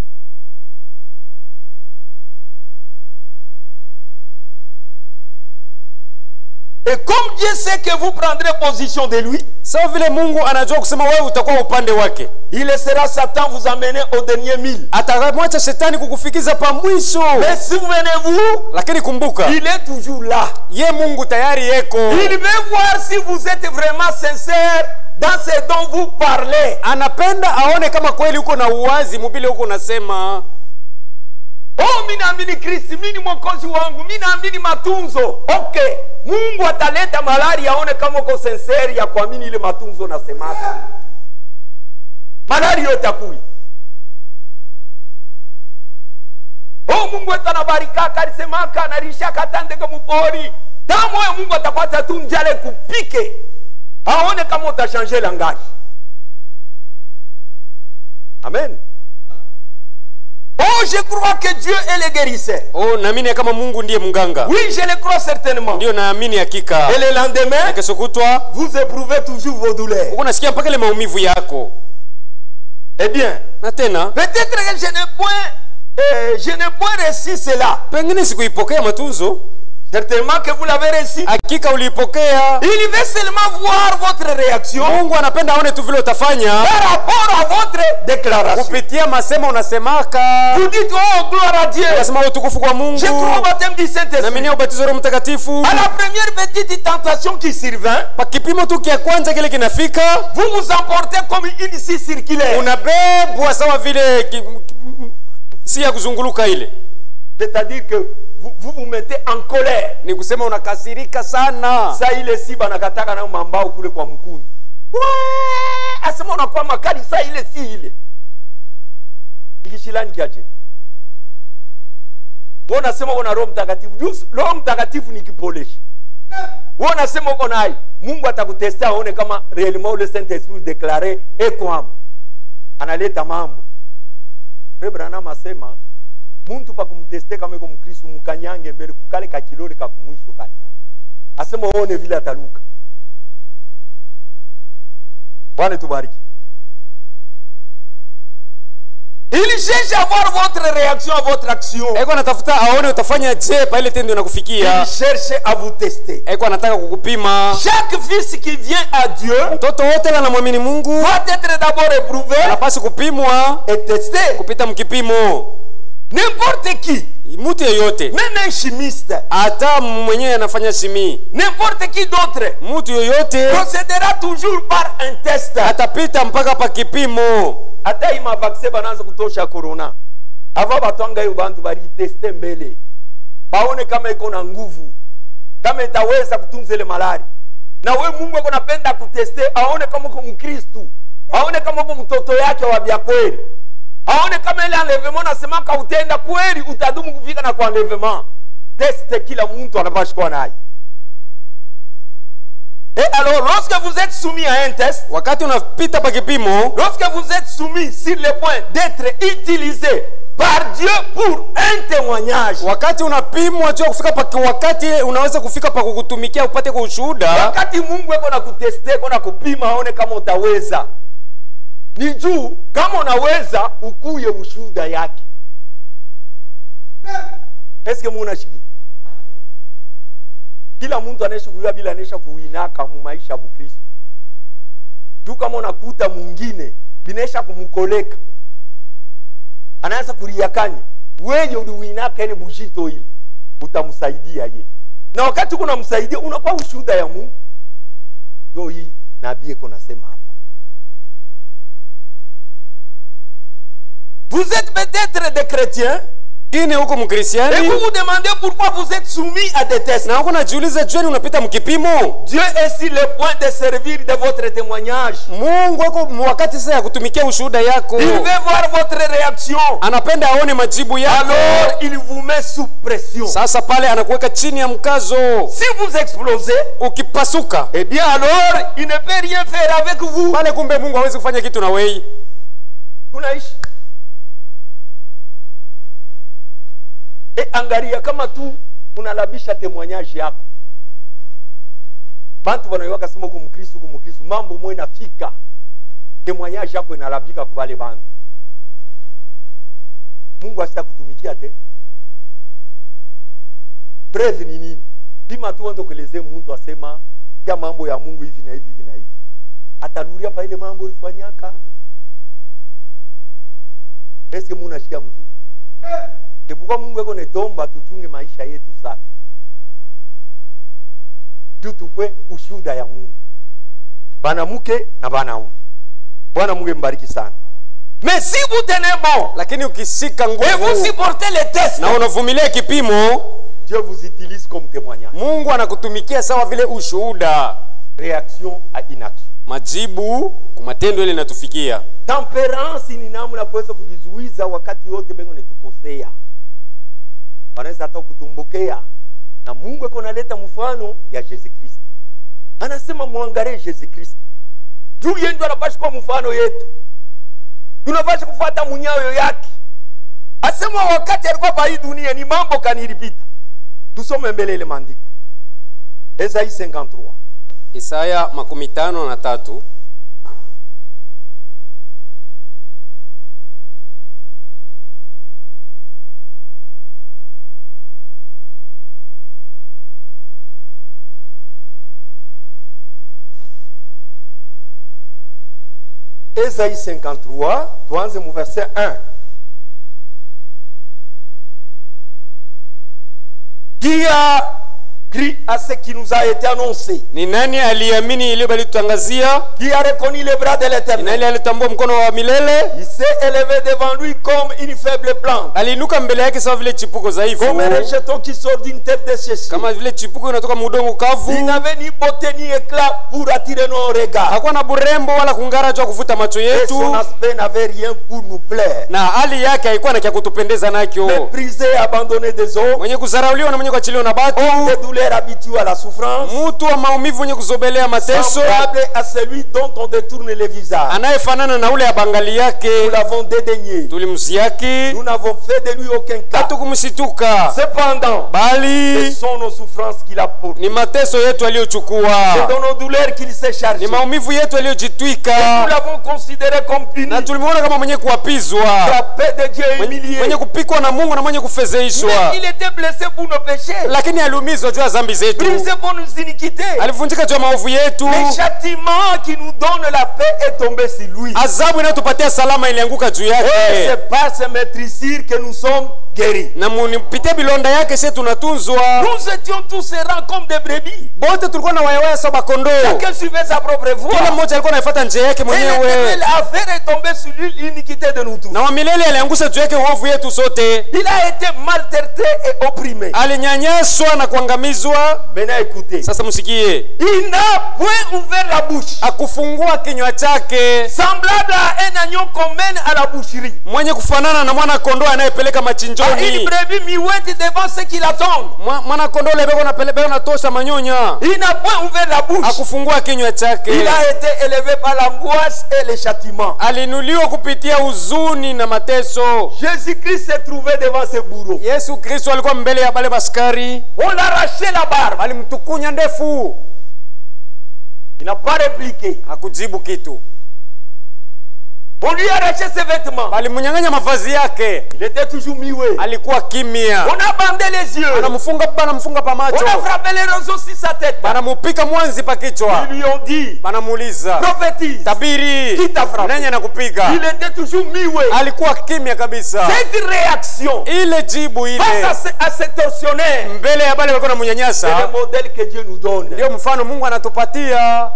Et comme Dieu sait que vous prendrez position de lui, sawa vile mungu anajua kusema wewe utakuwa upande wake il laissera Satan vous amener au dernier mille. atamwacha shetani kukufikiza pa mwisho Mais souvenez-vous, lakini kumbuka il est toujours là. ye mungu tayari yeko Il veut voir si vous êtes vraiment sincère dans ce dont vous parlez. anapenda aone kama kweli uko na uwazi mubile huko unasema Oh, mi naamini Kristi, mi ni mwokozi wangu, mi naamini matunzo. Okay, Mungu ataleta malari aone kama uko sincere ya kuamini ile matunzo nasemaka. Malari yote akui. Oh, Mungu wetu anabarikaka, alisemaka, analishaka hata ndege mupori. Tamu ya Mungu atakwata tu njale kupike. Aone kama utashanje langage. Amen. Oh, je crois que Dieu est le guérisseur. oh naamini ya kama mungu ndiye mganga Oui, je le crois certainement. ndiyo naamini hakika Et le lendemain, kesho kutwa vous éprouvez toujours vos douleurs. uko nasikia mpaka ile maumivu yako Eh bien, na tena peut-être que je n'ai point, euh, je n'ai point reçu cela. pengine sikuipokea matunzo Certainement que vous l'avez reçu. hakika uliipokea Il veut seulement voir votre réaction mungu anapenda aone tu vile utafanya par rapport à votre déclaration. kupitia masema unasemaka Vous dites, oh, gloire à Dieu. unasema utukufu kwa mungu Je crois au baptême du Saint-Esprit. naaminia ubatizo wa roho mtakatifu À la première petite tentation qui survint, pa kipimo tu kia kwanza kile kinafika vous vous emportez comme une scie circulaire. unabebwa sawa vile ki, ki- si ya kuzunguluka ile C'est-à-dire que vous, vous vous mettez en colère. ni kusema unakasirika sana Sa ile si banakataka nayo mambao kule kwa mkundu. Wee! Asema unakuwa makali sa ile si ile. Ikishilani kiache. Wewe unasema uko na Roho Mtakatifu. Jus- Roho Mtakatifu ni kipoleshi. Wewe unasema uko naye. Mungu atakutestia aone kama réellement le Saint-Esprit déclaré eko hapo. Analeta mambo. Abraham asema muntu pa kumteste kama iko mkristu mukanyange mbele kukale kakilori kakumwisho kale asema uone vile ataluka bwana tubariki il cherche à voir votre réaction à votre action eko anatafuta aone utafanya je pa ile tendo il inakufikia cherche à vous tester eko anataka kukupima chaque fils qui vient à Dieu mtoto wote anamwamini mungu doit être d'abord éprouvé anapasi kupimwa et testé kupita mkipimo n'importe qui mtu yeyote même un chimiste hata mwenyewe anafanya shimii n'importe qui d'autre mtu yoyote procédera toujours par un test atapita mpaka pa kipimo hata hii mavaksin banaanza kutosha corona ava batwanga hiyo bantu baliteste mbele baone kama iko na nguvu kama itaweza kutunza ile malari na we mungu ako napenda kuteste aone kama uko mkristu aone kama uko mtoto yake wa vya kweli aone kama ile enlèvement nasemaka utenda kweli utadumu kufika na kwa enlèvement teste kila mtu anapashikwa naye et alors lorsque vous êtes soumis à un test wakati unapita pa kipimo Lorsque vous êtes soumis sur le point d'être utilisé par Dieu pour un témoignage, wakati unapimwa juu ya kufika pa wakati unaweza kufika pa kukutumikia upate kwa ushuhuda wakati Mungu eko na kuteste eko na kupima aone kama utaweza, ni juu kama unaweza ukuye ushuhuda yake. eske munashiki kila mtu anaishi kuyua bila anaisha kuinaka mu maisha ya bukristo tu kama unakuta mwingine binaisha kumkoleka anaanza kuriakanya wewe uliuinaka ile bushito ile utamsaidia ye na wakati kuna msaidia unakuwa ushuhuda ya Mungu ndio hii nabii iko nasema hapa vous êtes peut-être des chrétiens lakini huko et mkristiani vous vous demandez pourquoi vous êtes soumis à des tests na huko najiuliza juani unapita mkipimo Dieu est sur le point de servir de votre témoignage mungu ako wakati sasa ya kutumikia ushuhuda yako il veut voir votre réaction anapenda aone majibu yako alors il vous met sous pression sasa pale anakuweka chini ya mkazo si vous explosez ukipasuka eh bien alors il ne peut rien faire avec vous pale kumbe mungu hawezi kufanya kitu na wei tunaishi e angalia kama tu unalabisha témoignage yako bantu wanaiwaka sema huku mkristu huku mkristu mambo mwe nafika témoignage yako inalabika kwa wale bantu mungu asita kutumikia te preve ni nini pima tu wende kuelezee mtu asema ya mambo ya mungu hivi na hivi hivi na hivi ataluria pa ile mambo ulifanyaka eske munashikia mzuri kepuka mungu eko netomba tuchunge maisha yetu safi juu tukwe ushuda ya mungu banamuke na banaume bwana mungu mbariki sana mais si vous tenez bon lakini ukishika et vous nguvu supportez les tests na unavumilia kipimo dieu vous utilise comme témoignage mungu anakutumikia sawa vile ushuhuda réaction à inaction majibu kwa matendo ile inatufikia temperance ni namna kuweza kujizuiza wakati wote bengo netukosea wanaweza hata kutumbukea na mungu eko naleta mfano ya yesu kristo anasema mwangalie yesu kristo juu yenju anapashi kuwa mfano yetu tunapashi kufuata munyayo yake asema wakati alikuwa pa hii dunia ni mambo kanilipita tusome mbele ile maandiko esai 53 isaya makumi tano na tatu Ésaïe 53, tuanze mu verset 1. Qui a cru à ce qui nous a été annoncé ni nani aliamini iliyo balitutangazia Qui a reconnu les bras de ni l'éternel nani alitambua mkono wa milele Il s'est élevé devant lui comme une faible plante, aliinuka mbele yake sawa vile chipuko dhaifu comme un rejeton qui sort d'une tête desséchée. kama vile chipuko inatoka mudongo Il kavu n'avait ni beauté ni éclat pour attirer nos regards. hakuwa na burembo wala kungara juu ya kuvuta macho Et son yetu aspect n'avait rien pour nous plaire. na hali yake haikuwa na kya kutupendeza nakyo Méprisé, abandonné des hommes, mwenye kuzarauliwa na mwenye kuachiliwa na batu des douleurs habituées à la souffrance, mtu wa maumivu mwenye kuzobelea mateso semblable à celui dont on détourne le visage. anayefanana na ule ya bangali Nous yake l'avons dédaigné. tulimziaki Nous n'avons fait de lui aucun cas. hatukumshituka Cependant, ce bali sont nos souffrances qu'il a portées. ni mateso yetu C'est aliyochukua dans nos douleurs qu'il s'est chargé. ni maumivu yetu Nous aliyojitwika l'avons considéré comme puni, na tulimuona kama mwenye kuapizwa frappé de Dieu et humilié. mwenye kupikwa na mungu na mwenye Mais kufezeishwa il était blessé pour nos péchés, lakini aliumizwa juu ya zambi zetu brisé pour nos iniquités. alivunjika juu ya maovu yetu Le châtiment qui nous donne la paix est tombé sur lui. adhabu inayotupatia salama ilianguka juu Et yake c'est par ce maîtrisir que nous sommes guéris. na munipitia bilonda yake sie tunatunzwa Nous étions tous errants comme des brebis. bote tulikuwa na wayawaya sawa kondoo Chacun suivait sa propre voie. kila mmoja alikuwa anaifuata njia yake Et mwenyewe l'éternel a fait retomber sur lui l'iniquité de nous tous. na wamilele aliangusha juu yake uovu yetu sote Il a été maltraité et opprimé. alinyanyaswa na kuangamizwa Maintenant écoutez. sasa msikie Il n'a point ouvert la bouche. akufungua kinywa chake Semblable à un agneau qu'on mène à la boucherie. mwenye kufanana na mwana kondoo anayepeleka À une machinjoni brebis miouette devant ceux qui l'attendent. Mwa- mwana kondoo lebeko napelebeka natosha manyonya Il n'a point ouvert la bouche. akufungua kinywa chake Il a été élevé par l'angoisse et le châtiment. aliinuliwa kupitia huzuni na mateso Jésus-Christ s'est trouvé devant ses bourreaux. yesu kristo alikuwa mbele ya bale baskari On l'a arraché la barbe. alimtukunya ndefu Il n'a pas répliqué. hakujibu kitu On lui a arraché ses vêtements. balimnyang'anya mavazi yake Il était toujours muet. alikuwa kimya On a bandé les yeux. banamfunga banamfunga pa On macho a frappé les roseaux sur sa tête. banamupika mwanzi pa kichwa Ils lui ont dit, banamuuliza prophétise. tabiri Qui t'a frappé? nenye nakupiga Il était toujours muet. alikuwa kimya kabisa Cette réaction ile jibu ile face à ce, à ce tortionnaire, mbele ya bale walikuwa c'est le namunyanyasa modèle que Dieu nous donne. ndio mfano mungu anatupatia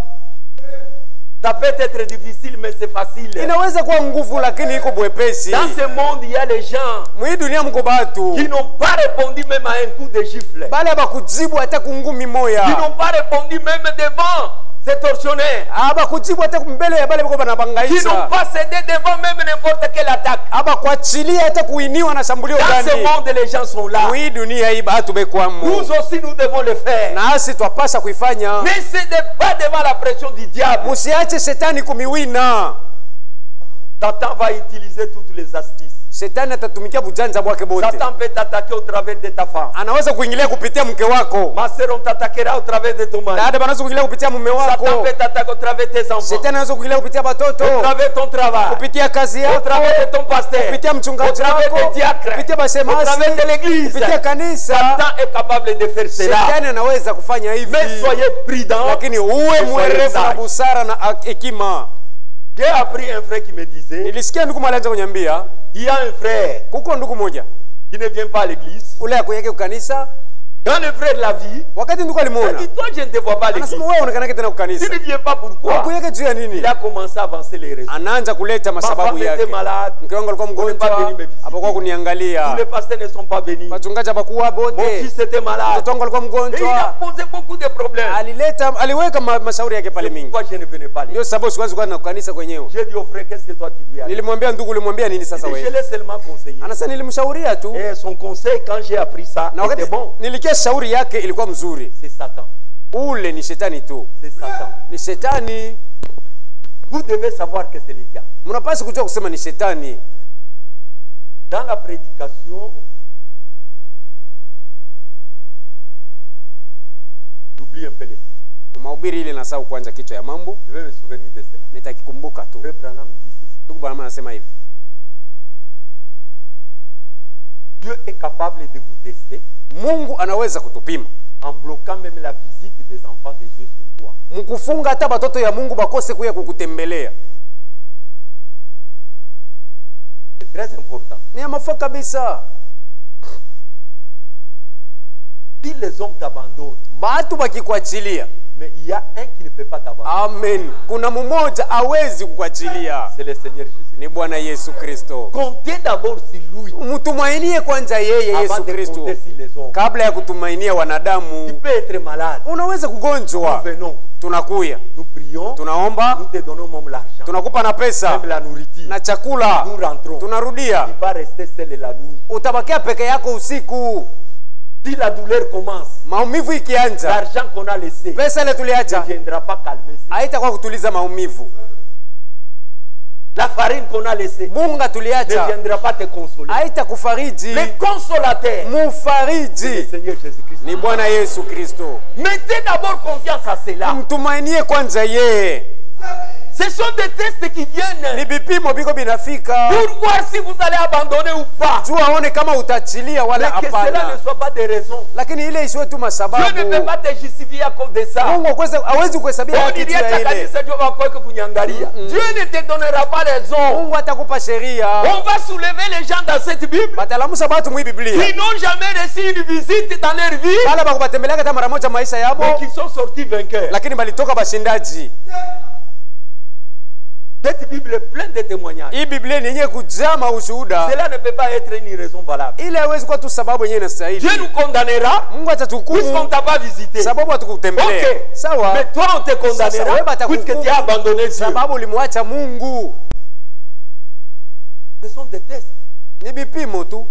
Ça peut être difficile, mais c'est facile. inaweza kuwa nguvu lakini iko bwepesi Dans ce monde, il y a les gens mwii dunia mko batu qui n'ont pas répondu même à un coup de gifle. bale abakujibu hata kungumi Qui moya n'ont pas répondu même devant ces tortionnaires. abakujibu hata mbele ya bale bako Qui n'ont banabangaisha pas cédé devant même n'importe quelle attaque. abakuachilia hata kuiniwa na shambulio Dans ce gani monde, les gens sont là. mwii dunia hii batu bekwamo Nous aussi, nous devons le faire. nasi twapasa kuifanya Ne cédez pas devant la pression du diable. musiache shetani kumiwina Satan va utiliser toutes les astuces. shetani atatumikia bujanja bwake bote Satan peut t'attaquer au travers de ta femme. anaweza kuingilia kupitia mke wako Ma sœur, on t'attaquera au travers de ton mari. dada banaweza kuingilia kupitia mume Satan wako peut t'attaquer au travers de tes enfants. shetani anaweza kuingilia kupitia batoto Au travers de ton travail. kupitia kazi Au yako travers de ton pasteur. kupitia Au mchungaji travers wako des diacres. kupitia Au bashemasi travers de l'église. kupitia kanisa Satan est capable de faire cela. shetani anaweza kufanya hivi Mais soyez prudents. lakini uwe soyez mwerevu na sages. busara na ak- hekima J'ai appris un frère qui me disait, nilisikia ndugu mwalianza kunyambia il y a un frère kuko ndugu moja qui ne vient pas à l'église. ule akuyeke kukanisa Quand le frère l'a vu, wakati ndugu il a alimuona dit, toi je ne te vois pas à l'église. anasema wewe unakanake tena Tu kukanisa ne viens pas pourquoi akuyeke juu ya nini Il a commencé à avancer les raisons. anaanza kuleta Ma masababu femme était yake malade. mke wangu alikuwa pas venu mgonjwa me visiter. hapakuwa Tous kuniangalia les pasteurs ne sont pas venus. wachungaji hapakuwa Mon bote fils était malade. mtoto wangu alikuwa Et il a mgonjwa posé beaucoup de problèmes. alileta aliweka ma, mashauri yake pale mingi Pourquoi je ne venais pas à ndio l'église sababu sikuanzi kuwa na kanisa kwenyewe J'ai dit au frère, qu'est-ce que toi tu lui as dit nilimwambia ndugu ulimwambia nini sasa Il dit, Je wewe l'ai seulement conseillé. anasema nilimshauria tu Et son conseil, quand j'ai appris ça, na wakati était bon. nilikia shauri yake ilikuwa mzuri C'est Satan. ule ni shetani tu C'est Satan. ni shetani Vous devez savoir que c'est le diable. mnapasi kujua kusema ni shetani Dans la prédication, j'oublie un peu les titres. mahubiri ile nasahau kwanza kichwa ya mambo Je vais me souvenir de cela. nitakikumbuka tu Frère Branham dit ceci. ndugu bwana anasema hivi Dieu est capable de vous tester mungu anaweza kutupima en bloquant même la visite des enfants de Dieu sur toi. mkufunga hata batoto ya mungu bakose kuya kukutembelea C'est très important. ni ya mafaa kabisa Si les hommes t'abandonnent, batu bakikuachilia mais il y a un qui ne peut pas t'abandonner. amen kuna mmoja awezi kukuachilia C'est le Seigneur Jésus. ni bwana yesu kristo Comptez d'abord sur lui mtumainie kwanza yeye avant yesu de kristo compter sur les hommes. kabla ya kutumainia Tu wanadamu peux être malade. unaweza Nous kugonjwa venons, tunakuya nous prions, nous tunaomba te donnons même l'argent, tunakupa na pesa même la nourriture. na chakula Nous rentrons. tunarudia Tu vas rester seul la nuit. utabakia peke yako usiku Si la douleur commence, maumivu ikianja l'argent qu'on a laissé pesa ile ne tuliacha viendra pas calmer ça. haitakuwa kutuliza maumivu La farine qu'on a laissée bunga ne tuliacha viendra pas te consoler. haitakufariji Le consolateur, c'est le mufariji Seigneur Jésus-Christ. ni bwana yesu kristo Mettez d'abord confiance à cela. mtumainie kwanza yeye Ce sont des tests qui ni viennent vipimo biko vinafika pour voir si vous allez abandonner ou pas. juu aone kama utaachilia Mais wala que cela hapana ne soit pas des raisons. lakini ile isiwe tu Dieu ne masababu peut pas te justifier à cause de ça. mungu hakuweza- hawezi kuhesabia Oh, kitu niliacha ya ile kanisa Dieu va kweke kunyangalia. Dieu ne te donnera pas raison. mungu atakupa sheria On va soulever les gens dans cette Bible batalamusa batu mwi biblia qui n'ont jamais reçu une visite dans leur vie, bala bakubatembeleaka hata mara moja maisha mais yabo qui sont sortis vainqueurs. lakini balitoka bashindaji Cette Bible est pleine de témoignages. hii biblia ni yenye kujama ushuhuda Cela ne peut pas être une raison valable. ile hawezi kuwa tu sababu yenyewe inastahili Dieu nous condamnera mungu puisqu'on atatuhukumu t'a pas visité. sababu hatukutembelea Ok. sawa Mais toi, on te Sasa wewe condamnera batakuhukumu puisque tu as abandonné Dieu. sababu ulimwacha mungu Ce sont des tests. ni vipimo tu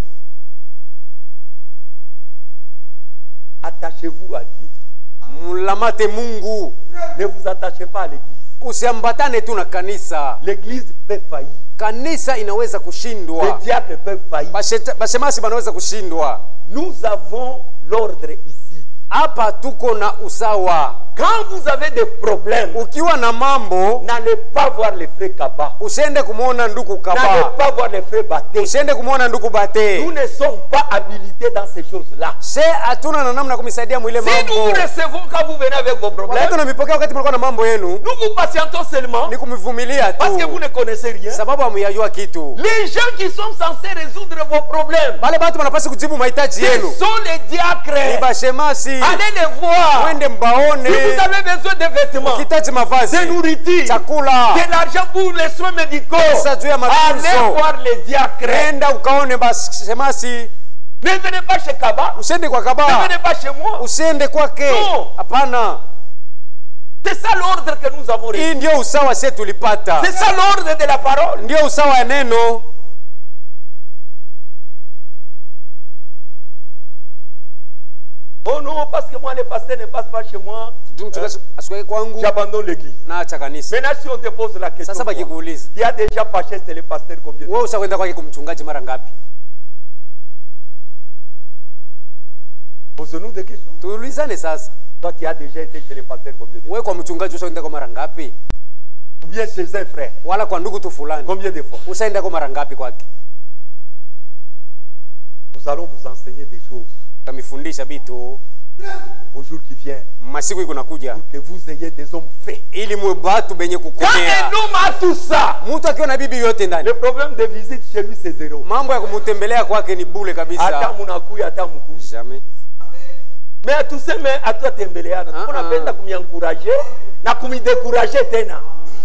Attachez-vous à Dieu. mlamate mungu Ne vous attachez pas à l'église. usiambatane tu na kanisa L'église peut faillir. kanisa inaweza Les kushindwa diables peuvent faillir. Basheta- bashemasi banaweza kushindwa Nous avons l'ordre ici. hapa tuko na usawa Quand vous avez des problèmes, ukiwa na mambo n'allez pas voir les frères Kaba. usiende kumwona ndugu N'allez kaba pas voir les frères Baté. usiende kumwona ndugu Nous bate ne sommes pas habilités dans ces choses-là. se hatuna na namna ya kumsaidia mwile Si nous vous mambo recevons quand vous venez avec vos wakati problèmes, unamipokea wakati mlikuwa na mambo yenu nous vous patientons seulement ni kumivumilia parce que vous tu ne connaissez rien. sababu hamuyajua kitu Les gens qui sont censés résoudre vos problèmes, bale batu wanapasi kujibu mahitaji ce yenu sont les ni diacres. bashemasi Allez les voir. mwende Si mbaone vous avez besoin de vêtements, kitaji mavazi de nourriture, chakula de l'argent pour les soins médicaux, pesa juu ya allez matunzo voir les diacres. enda ukaone bashemasi Ne venez pas chez Kaba, usiende kwa ne kaba venez pas chez moi. usiende kwake No. hapana C'est ça l'ordre que nous avons reçu. hii ndio usawa sie tulipata C'est ça l'ordre de la parole. ndio usawa ya neno Oh non, parce que moi, les pasteurs ne passent pas chez moi. Juu mchungaji asikuweke kwangu J'abandonne l'église. naacha kanisa Maintenant, si on te pose la question, sasa toi, bakikuuliza il y a déjà pâché chez les pasteurs combien de wewe ushakwenda kwake kumchungaji mara ngapi Pose-nous des questions. tuulizane sasa Toi, tu as déjà été chez les pasteurs combien de fois wewe kwa mchungaji ushaenda kwa mara ngapi Ou bien chez un frère wala kwa ndugu tu fulani Combien de fois ushaenda kwa mara ngapi kwake Nous allons vous enseigner des choses utamifundisha bitu au jour qui vient masiku iko nakuja pour que vous ayez des hommes faits. ili mwe batu benye Quand kukomea un homme a tout ça, mtu akiwa na bibi yote ndani le problème de visite chez lui, c'est zéro. mambo ya kumtembelea kwake ni bule Hata kabisa munakuya hata mkuu. jamais Mais tuseme hatuatembeleana, Ah, tuko ah. napenda kumiankuraje na kumidekuraje tena.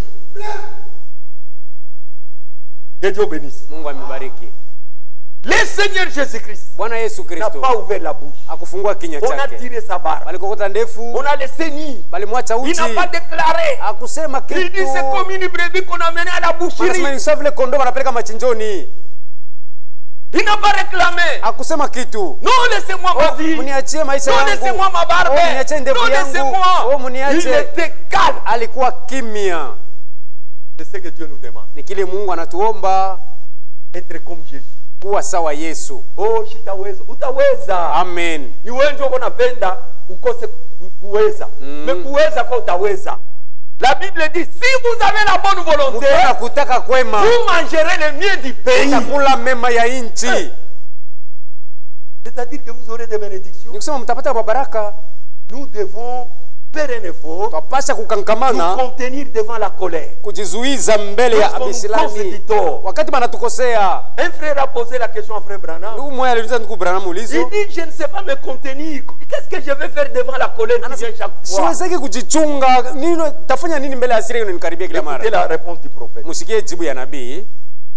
Que Dieu bénisse. mungu amebariki Le Seigneur Jésus-Christ bwana yesu n'a kristo pas ouvert la bouche. akufungua kinywa On a chake tiré sa barbe. balikokota ndefu On a laissé ni. balimwacha Il uchi n'a pas déclaré. akusema Il dit kitu c'est comme une brebis qu'on a mené à la Wanasema boucherie. ni sawa vile kondoo wanapeleka machinjoni Il n'a pas réclamé. akusema kitu Non, laissez-moi ma Oh, vie. mniachie maisha Non, yangu laissez-moi ma barbe. Oh, mniachie ndevu Non, yangu laissez-moi. Oh, Il mniache était calme. alikuwa kimya C'est ce que Dieu nous demande. ni kile mungu anatuomba Être comme Jésus. kuwa sawa yesu Oh, shitaweza. Utaweza. amen Ni wewe ndio uko napenda ukose ku- kuweza. Mm. Mais kuweza kwa utaweza. La Bible dit si vous avez la bonne volonté, mkiwa na kutaka kwema vous mangerez le mieux du pays. takula mema ya nchi Eh. C'est-à-dire que vous aurez des bénédictions. ni kusema mtapata mabaraka Nous devons faire un effort twapasha pour kukankamana contenir devant la colère. kujizuiza mbele ya Lorsqu'on nous cause abisilani du tort. wakati banatukosea Un frère a posé la question à frère Branham. ndugu mmoja aliuliza ndugu Branham Il ulizo dit, je ne sais pas me contenir. Qu'est-ce que je vais faire devant la colère qui vient chaque fois siwezeki kujichunga nini tafanya nini mbele ya hasira hiyo inanikaribia kila Écoutez mara la réponse du prophète. msikie jibu ya nabii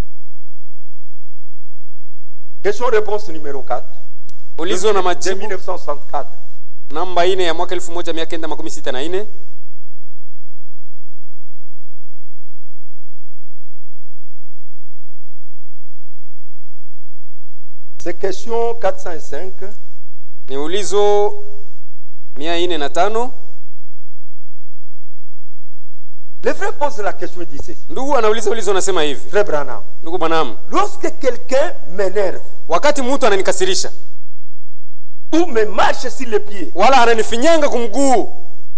Question-réponse numéro 4. ulizo na de majibu 1964. namba ine ya mwaka elfu moja mia kenda makumi sita na ine C'est question 405. ni ulizo mia ine na tano Le frère pose la question et dit ceci. ndugu anauliza ulizo anasema hivi Frère Branham, ndugu Branham lorsque quelqu'un m'énerve wakati mtu ananikasirisha ou me marche sur les pieds, wala ananifinyanga kumguu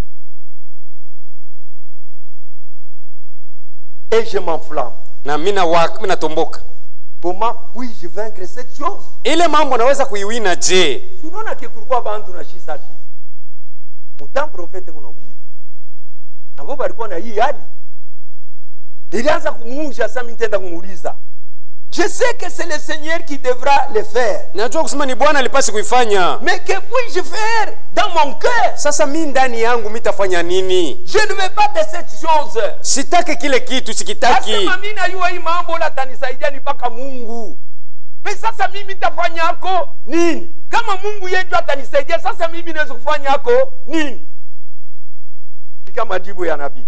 et je m'enflamme, na mina wak- mina tomboka comment puis-je vaincre cette chose ile mambo naweza kuiwina je tunaona kikulikuwa bantu na shisa shi muta profete kuna Mungu nabo balikuwa na hii hali ilianza kumuusha sasa mimi nitaenda kumuuliza je sais que c'est le Seigneur qui devra le faire najua kusema ni bwana alipasi kuifanya mais que puis-je faire dans mon cœur sasa mi ndani yangu mitafanya nini je ne veux pas de cette chose sitaki kile kitu sikitaki asema mimi najua hii mambo la tanisaidia ni mpaka Mungu me sasa mimi nitafanya yako nini kama Mungu yeye ndio atanisaidia sasa mimi naweza kufanya yako nini katika majibu ya nabii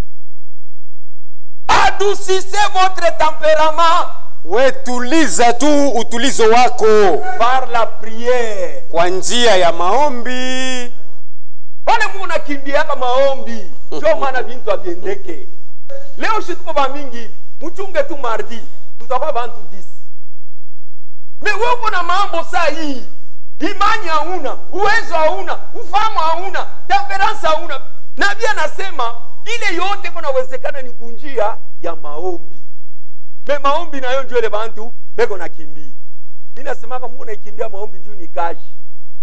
adoucissez votre tempérament we tuliza tu utulizo wako par la prière kwa njia ya maombi pale Mungu nakimbiaka maombi ndio maana vintu haviendeke leo shi tuko bamingi hivi mchunge tu mardi tutakuwa bantu 10 me wewe uko na mambo saa hii imani hauna uwezo hauna ufahamu hauna temperance hauna nabii anasema ile yote kunawezekana ni kunjia ya maombi me maombi nayo njo ile bantu beko nakimbia inasemaka mungu naikimbia maombi juu ni kazi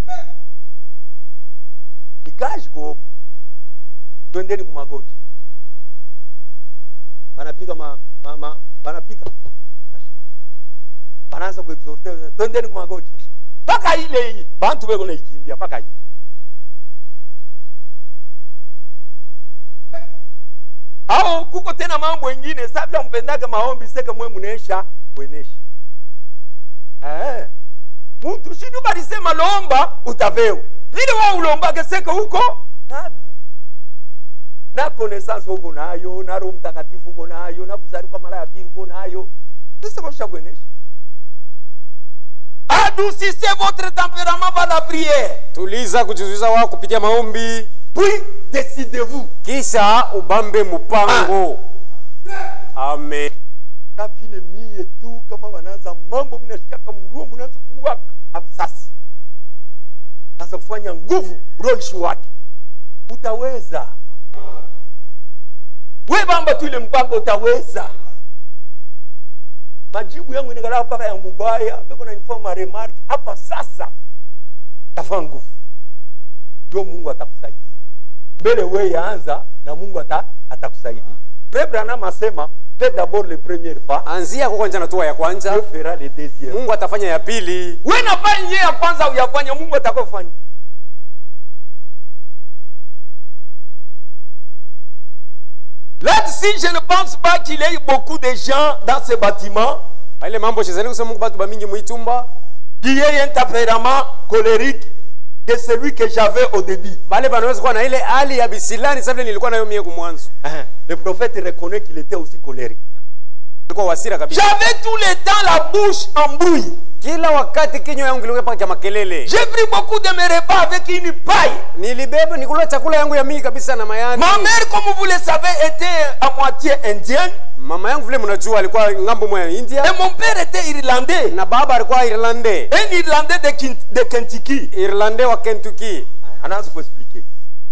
ni kazi kuomba twendeni kumagoti banapika ma, ma, ma, banapika banaanza kuexorte twendeni kumagoti mpaka ile hii bantu beko naikimbia mpaka hii au kuko tena mambo ingine sabila mpendake maombi seke mwe munesha mwenesha eh. muntu shindu balisema lomba utapewa vile wa ulombake seke huko nabi na connaissance uko nayo na roho mtakatifu uko nayo na kuzaliwa mara ya pili uko nayo sisi kosha kuenesha adoucissez votre tempérament par la prière tuliza kujizuiza wao kupitia maombi puis décidez-vous kisha ubambe mpango amen na vile mie tu kama wanaanza mambo minashikaka mrumbu naanza kuwa sasa naanza kufanya nguvu rolshi wake utaweza we bamba tu ile mpango utaweza majibu yangu inakalaa mpaka ya mubaya beko nanifanya remark hapa sasa tafanya nguvu ndio mungu atakusaidia mbele we yaanza na mungu ata, atakusaidia Abraham asema fais d'abord le premier pas anzia kwa kwanza hatua ya Dieu kwanza fera le deuxième mungu atafanya ya pili we nafanya njia ya kwanza uyafanya mungu atakofanya Là-dessus, je ne pense pas qu'il y ait beaucoup de gens dans ce bâtiment ile mambo shezani kusema mungu batu bamingi muitumba qui aient un tempérament colérique que celui que j'avais au début. bale banaweza kuwa na ile hali ya bisilani sa vile nilikuwa nayo mie kumwanzo Hein, Le prophète reconnaît qu'il était aussi colérique. ilikuwa wasira kabisa J'avais tout le temps la bouche en bouille. kila wakati kinywa yangu kilikuwa paka makelele J'ai pris beaucoup de mes repas avec une paille. nilibeba nikula chakula yangu ya mingi kabisa na mayani Ma mère, comme vous le savez, était à moitié indienne mama yangu vile mnajua alikuwa ngambo mwa ya india et mon père était irlandais. na baba alikuwa irlandais Un irlandais de, Kin- de Kentucky. irlandais wa kentucky Anaanza kuexpliquer.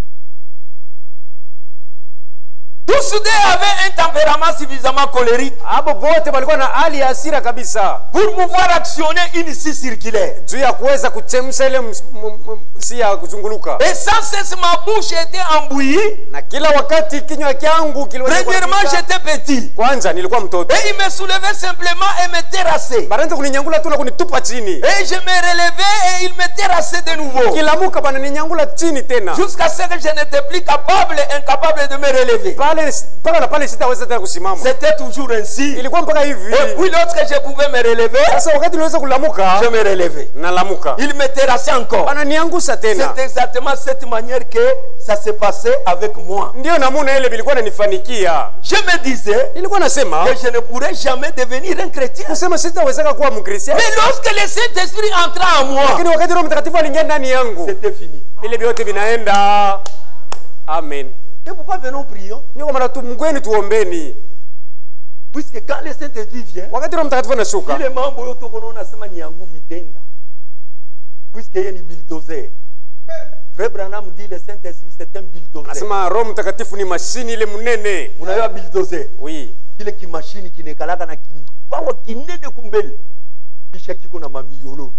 Tous deux avaient un tempérament suffisamment colérique abo bote walikuwa na hali ya hasira kabisa pour pouvoir actionner une scie circulaire. juu ya kuweza kuchemsha ile ms- m- m- si ya kuzunguluka Et sans cesse, ma bouche était embouillie. na kila wakati kinywa changu kiliweza Premièrement, kuharibika. j'étais petit. kwanza nilikuwa mtoto Et il me soulevait simplement et me terrassait. banaanza kuninyangula tu na kunitupa chini Et je me relevais et il me terrassait de nouveau. kilamuka bananinyangula chini tena Jusqu'à ce que je n'étais plus capable, incapable de me relever. pale mpaka na pale sitaweza tena kusimama C'était toujours ainsi. ilikuwa mpaka hivi Et puis lorsque je pouvais me relever, sasa wakati niweza kulamuka je me relevais. nalamuka Il me terrassait encore. bananiangusha tena C'est exactement cette manière que ça se passait avec moi. ndiyo namuna ile vilikuwa nanifanikia Je me disais ilikuwa nasema que je ne pourrais jamais devenir un chrétien. kusema sitawezeka kuwa mkristian Mais lorsque le Saint-Esprit entra en moi, lakini wakati roho mtakatifu aliingia ndani yangu c'était fini. vile vyote vinaenda amen Et pourquoi venons prions ndio kwa maana tu mgweni tuombeni Puisque quand le Saint-Esprit vient, wakati roho mtakatifu anashuka ile mambo yote uko unasema ni ya nguvu itenda. Puisque yeye ni bulldozer. Frère Branham dit le Saint-Esprit c'est un bulldozer. anasema roho mtakatifu ni mashini ile mnene Unajua bulldozer? oui Kile kimashini kinekalaka na kipawa kinene kumbele. Kisha kiko na mamiolo.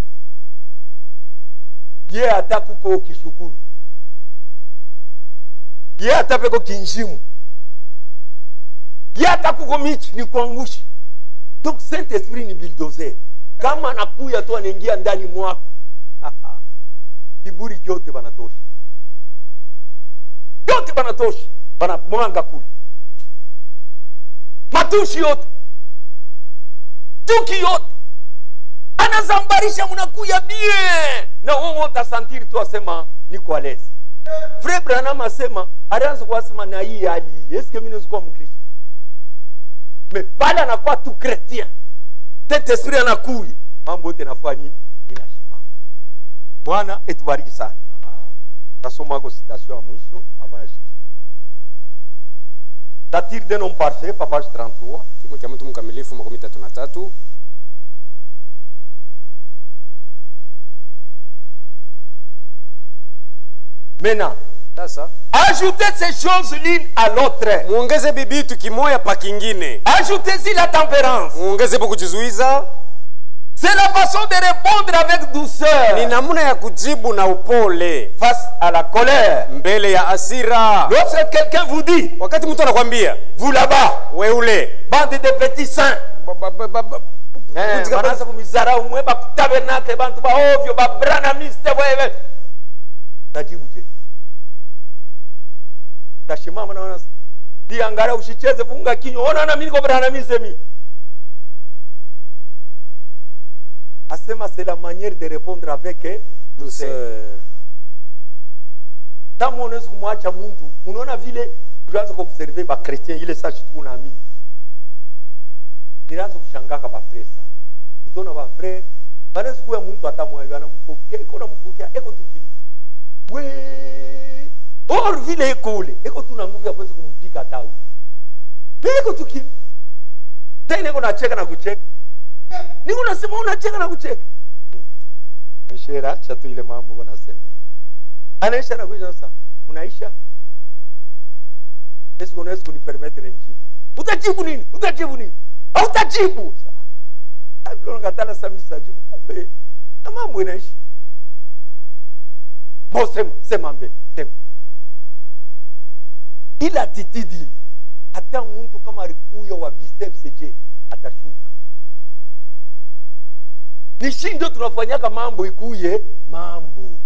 Ye hata kuko kishukuru. Ye hata peko kinjimu. Ye hata kuko michi ni kuangusha. Donc Saint-Esprit ni bulldozer. Kama anakuya tu anaingia ndani mwako. Kiburi kyote banatosha. Yote banatosha. Banamwanga kule. Matushi yote. Chuki yote. Anazambarisha mnakuya bien. Na wewe utasantiri tu asema niko à l'aise. Frère Branham asema alianza kuasema na hii hali hii. Est-ce que mimi naweza kuwa Mkristo? Mais pale anakuwa tu chrétien. Cet esprit anakuya. Mambo yote nafanya nini? Inashimama. Bwana etubariki sana. Tasoma ako citation ya mwisho avant ya Satire d'un homme parfait, page 33. kimo cha mtu mkamilifu makumi tatu na tatu Maintenant, sasa sasa Ajoutez ces choses l'une à l'autre. muongeze bibitu kimoya pa kingine Ajoutez-y la tempérance. muongeze po kujizuiza C'est la façon de répondre avec ni douceur namna ya kujibu na upole face à la colère. mbele ya asira Lorsque quelqu'un vous dit, wakati mtu anakwambia vous là-bas, weule bande de petits saints, ba- ba- ba- ba- ba- Eh, kutika- wanaanza kumizarau mwe bakutabernakle bantu baovyo babranamiste wewe tajibu je tashimama naona diangara ushicheze funga kinywa ona na mimi niko branamiste mi asema c'est la manière de répondre avec eh, douceur Douceur. kama unaweza kumwacha mtu unaona vile tulianza kuobserve bakretien ile saa chitu unaamini nilianza kushangaka bafresa utaona bafre banaweza kuya mtu atamwayo anampokea iko nampokea eko tukimi we or vile eko ule eko tu na nguvu ya kuweza kumpika tau eko tukimi tena eko nacheka na kucheka niko nasema unacheka na kucheka mshera acha tu ile mambo wanasema anaisha na kuja sasa unaisha Yesu unaweza kunipermettre nijibu utajibu nini utajibu nini hautajibu katala samisa jibu kumbe na mambo inaishi bo sema sema mbele sema ila attitude ile hata mtu kama alikuya wa biceps je atashuka ni shi ndio tunafanyaka mambo ikuye mambo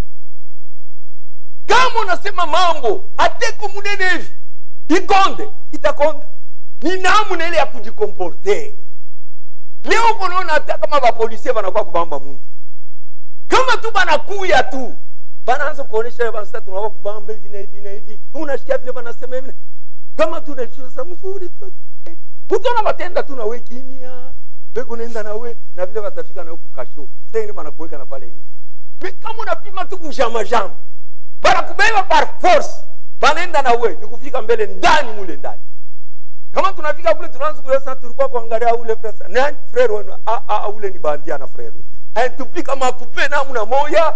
kama unasema mambo ateko munene hivi ikonde itakonda ni namna ile ya kujikomporte leo kunaona hata kama bapolisie banakuwa kubamba muntu kama tu banakuya tu banaanza kuonesha banasa tunakuwa kubamba hivi na hivi na hivi unasikia vile banasema hivi kama tu unacheza mzuri tu utaona batenda tu nawe kimya beko nenda nawe na vile batafika nawe kukasho sasa banakuweka na pale nje kama unapima tu kujama jama banakubeba par force banaenda na we nikufika mbele ndani mule ndani kama tunafika kule tunaanza kulesa tulikuwa kuangalia ule fresa nani frere wenu a a ule ni bandia na frere antupika makupe namna moya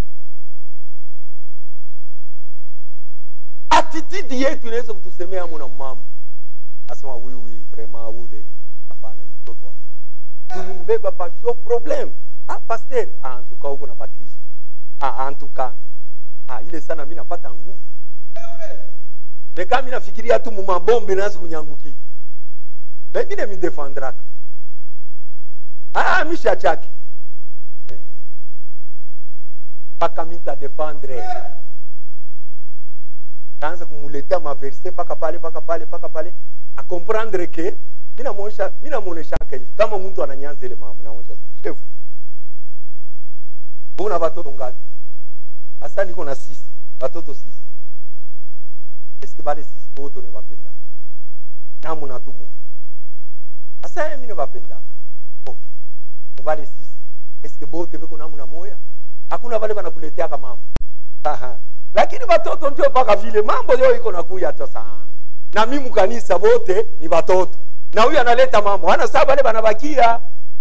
attitude yetu inaweza kutusemea muna mambo asema oui oui vraiment ule hapana ni mtoto wa Mungu tulimbeba pa show problem ah pasteur ah en tout cas huko na bakristo ah en tout cas ah ile sana mimi napata nguvu Beka mimi nafikiria tu mumabombe naanza kunyangukia. Pengine mi defendraka. Ah, misha chake. Paka mita defendre. Kaanza kumuletea maverse paka pale paka pale paka pale a comprendre que mimi namuonesha mimi namuonesha hivi kama mtu ananyanza ile mama namuonesha sana chef. Una watoto ngapi? Sasa niko na sisi, watoto sisi eske bale sisi bote ne bapenda namu na tumo asa mimi ne bapenda okay mubale sisi eske bote beko namu na moya hakuna wale wanakuletea kama mambo Aha. lakini watoto ndio mpaka vile mambo leo iko nakuya hata sana na mimi mkanisa bote ni watoto na huyu analeta mambo hana saa wale wanabakia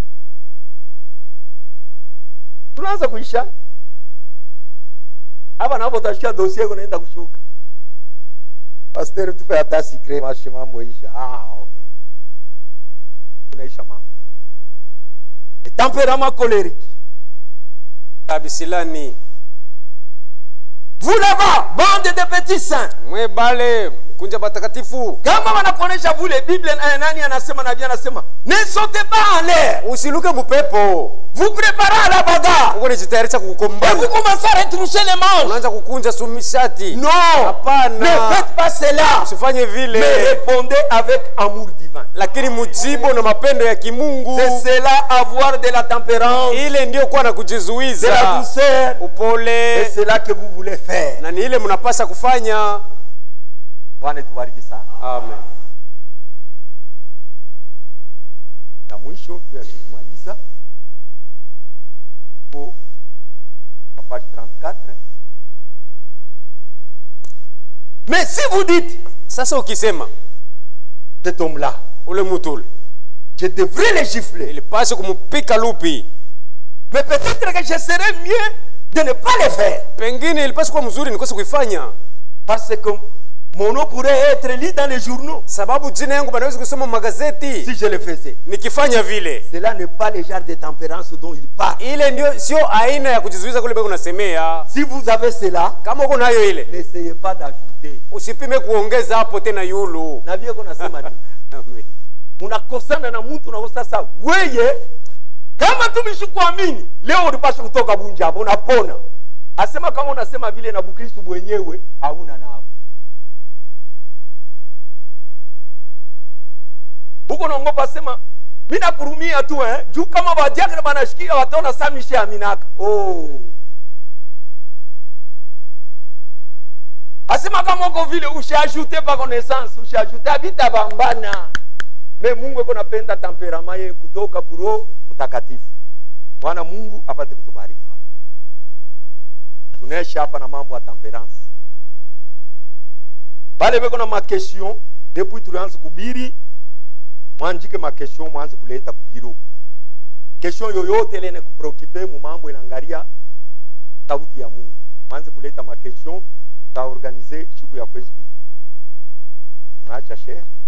tunaanza kuisha hapa napo tashikia dosie kunaenda kushuka pasteur tupe hata sikre mashe mambo isha ah okay tunaisha mambo e tempérament colérique kabisilani vous là-bas bande de petits saints mwe bale kunja batakatifu kama wanakuonesha vule bible eh, nani anasema nabii anasema ne sautez pas en l'air usiluke mupepo vous préparez à la bagarre uko nijitayarisha et vous kukukombana commencez à retrousser les manches unaanza kukunja sumishati non Hapana. ne faites pas cela usifanye mais vile répondez avec amour divin lakini mujibu na mapendo ya kimungu c'est cela avoir de la tempérance ile ndiyo kuwa na de la kujizuiza douceur et upole c'est là que vous voulez faire na ni ile mnapasa kufanya bwana tubariki sana amen na mwisho tuyashikumaliza ko page 34 mais si vous dites sasa ukisema cet homme là ule mtu ule je devrais le gifler ilipaswa kumupika lupi mais peut-être que je serais mieux de ne pas le faire pengine ilipaswa kuwa mzuri nikose kuifanya parce que mon nom pourrait être lu dans les journaux sababu jina yangu banawezi kusoma magazeti si je le faisais nikifanya vile cela n'est pas le genre de tempérance dont il parle ile ndio sio aina ya kujizuiza kule beko nasemea si vous avez cela kama uko nayo ile n'essayez pas d'ajouter usipime kuongeza hapo tena yulu na vile nasema nini Amen. unakosana na mtu na sasa weye kama tumishi kuamini leo ulipaswa kutoka bunja hapo unapona asema kama unasema vile na bukristu mwenyewe hauna nao huko naongopa sema mi nakurumia tu eh? juu kama badiakre banashikia wataona saa mishe aminaka oh. asema kama uko vile ushaajute pa connaissance ushaajute avita bambana me mungu eko napenda temperama ye kutoka kuro mtakatifu bwana mungu apate kutubariki tunaisha hapa na mambo ya temperance bale beko na makestion depuis tulianza kubiri mwanjike makestion mwanze kuleta kubiro kestion yoyote ile kupreokipe mu mambo inaangalia sauti ya mungu mwanze kuleta makestion taorganize siku ya kwezi unaacha shere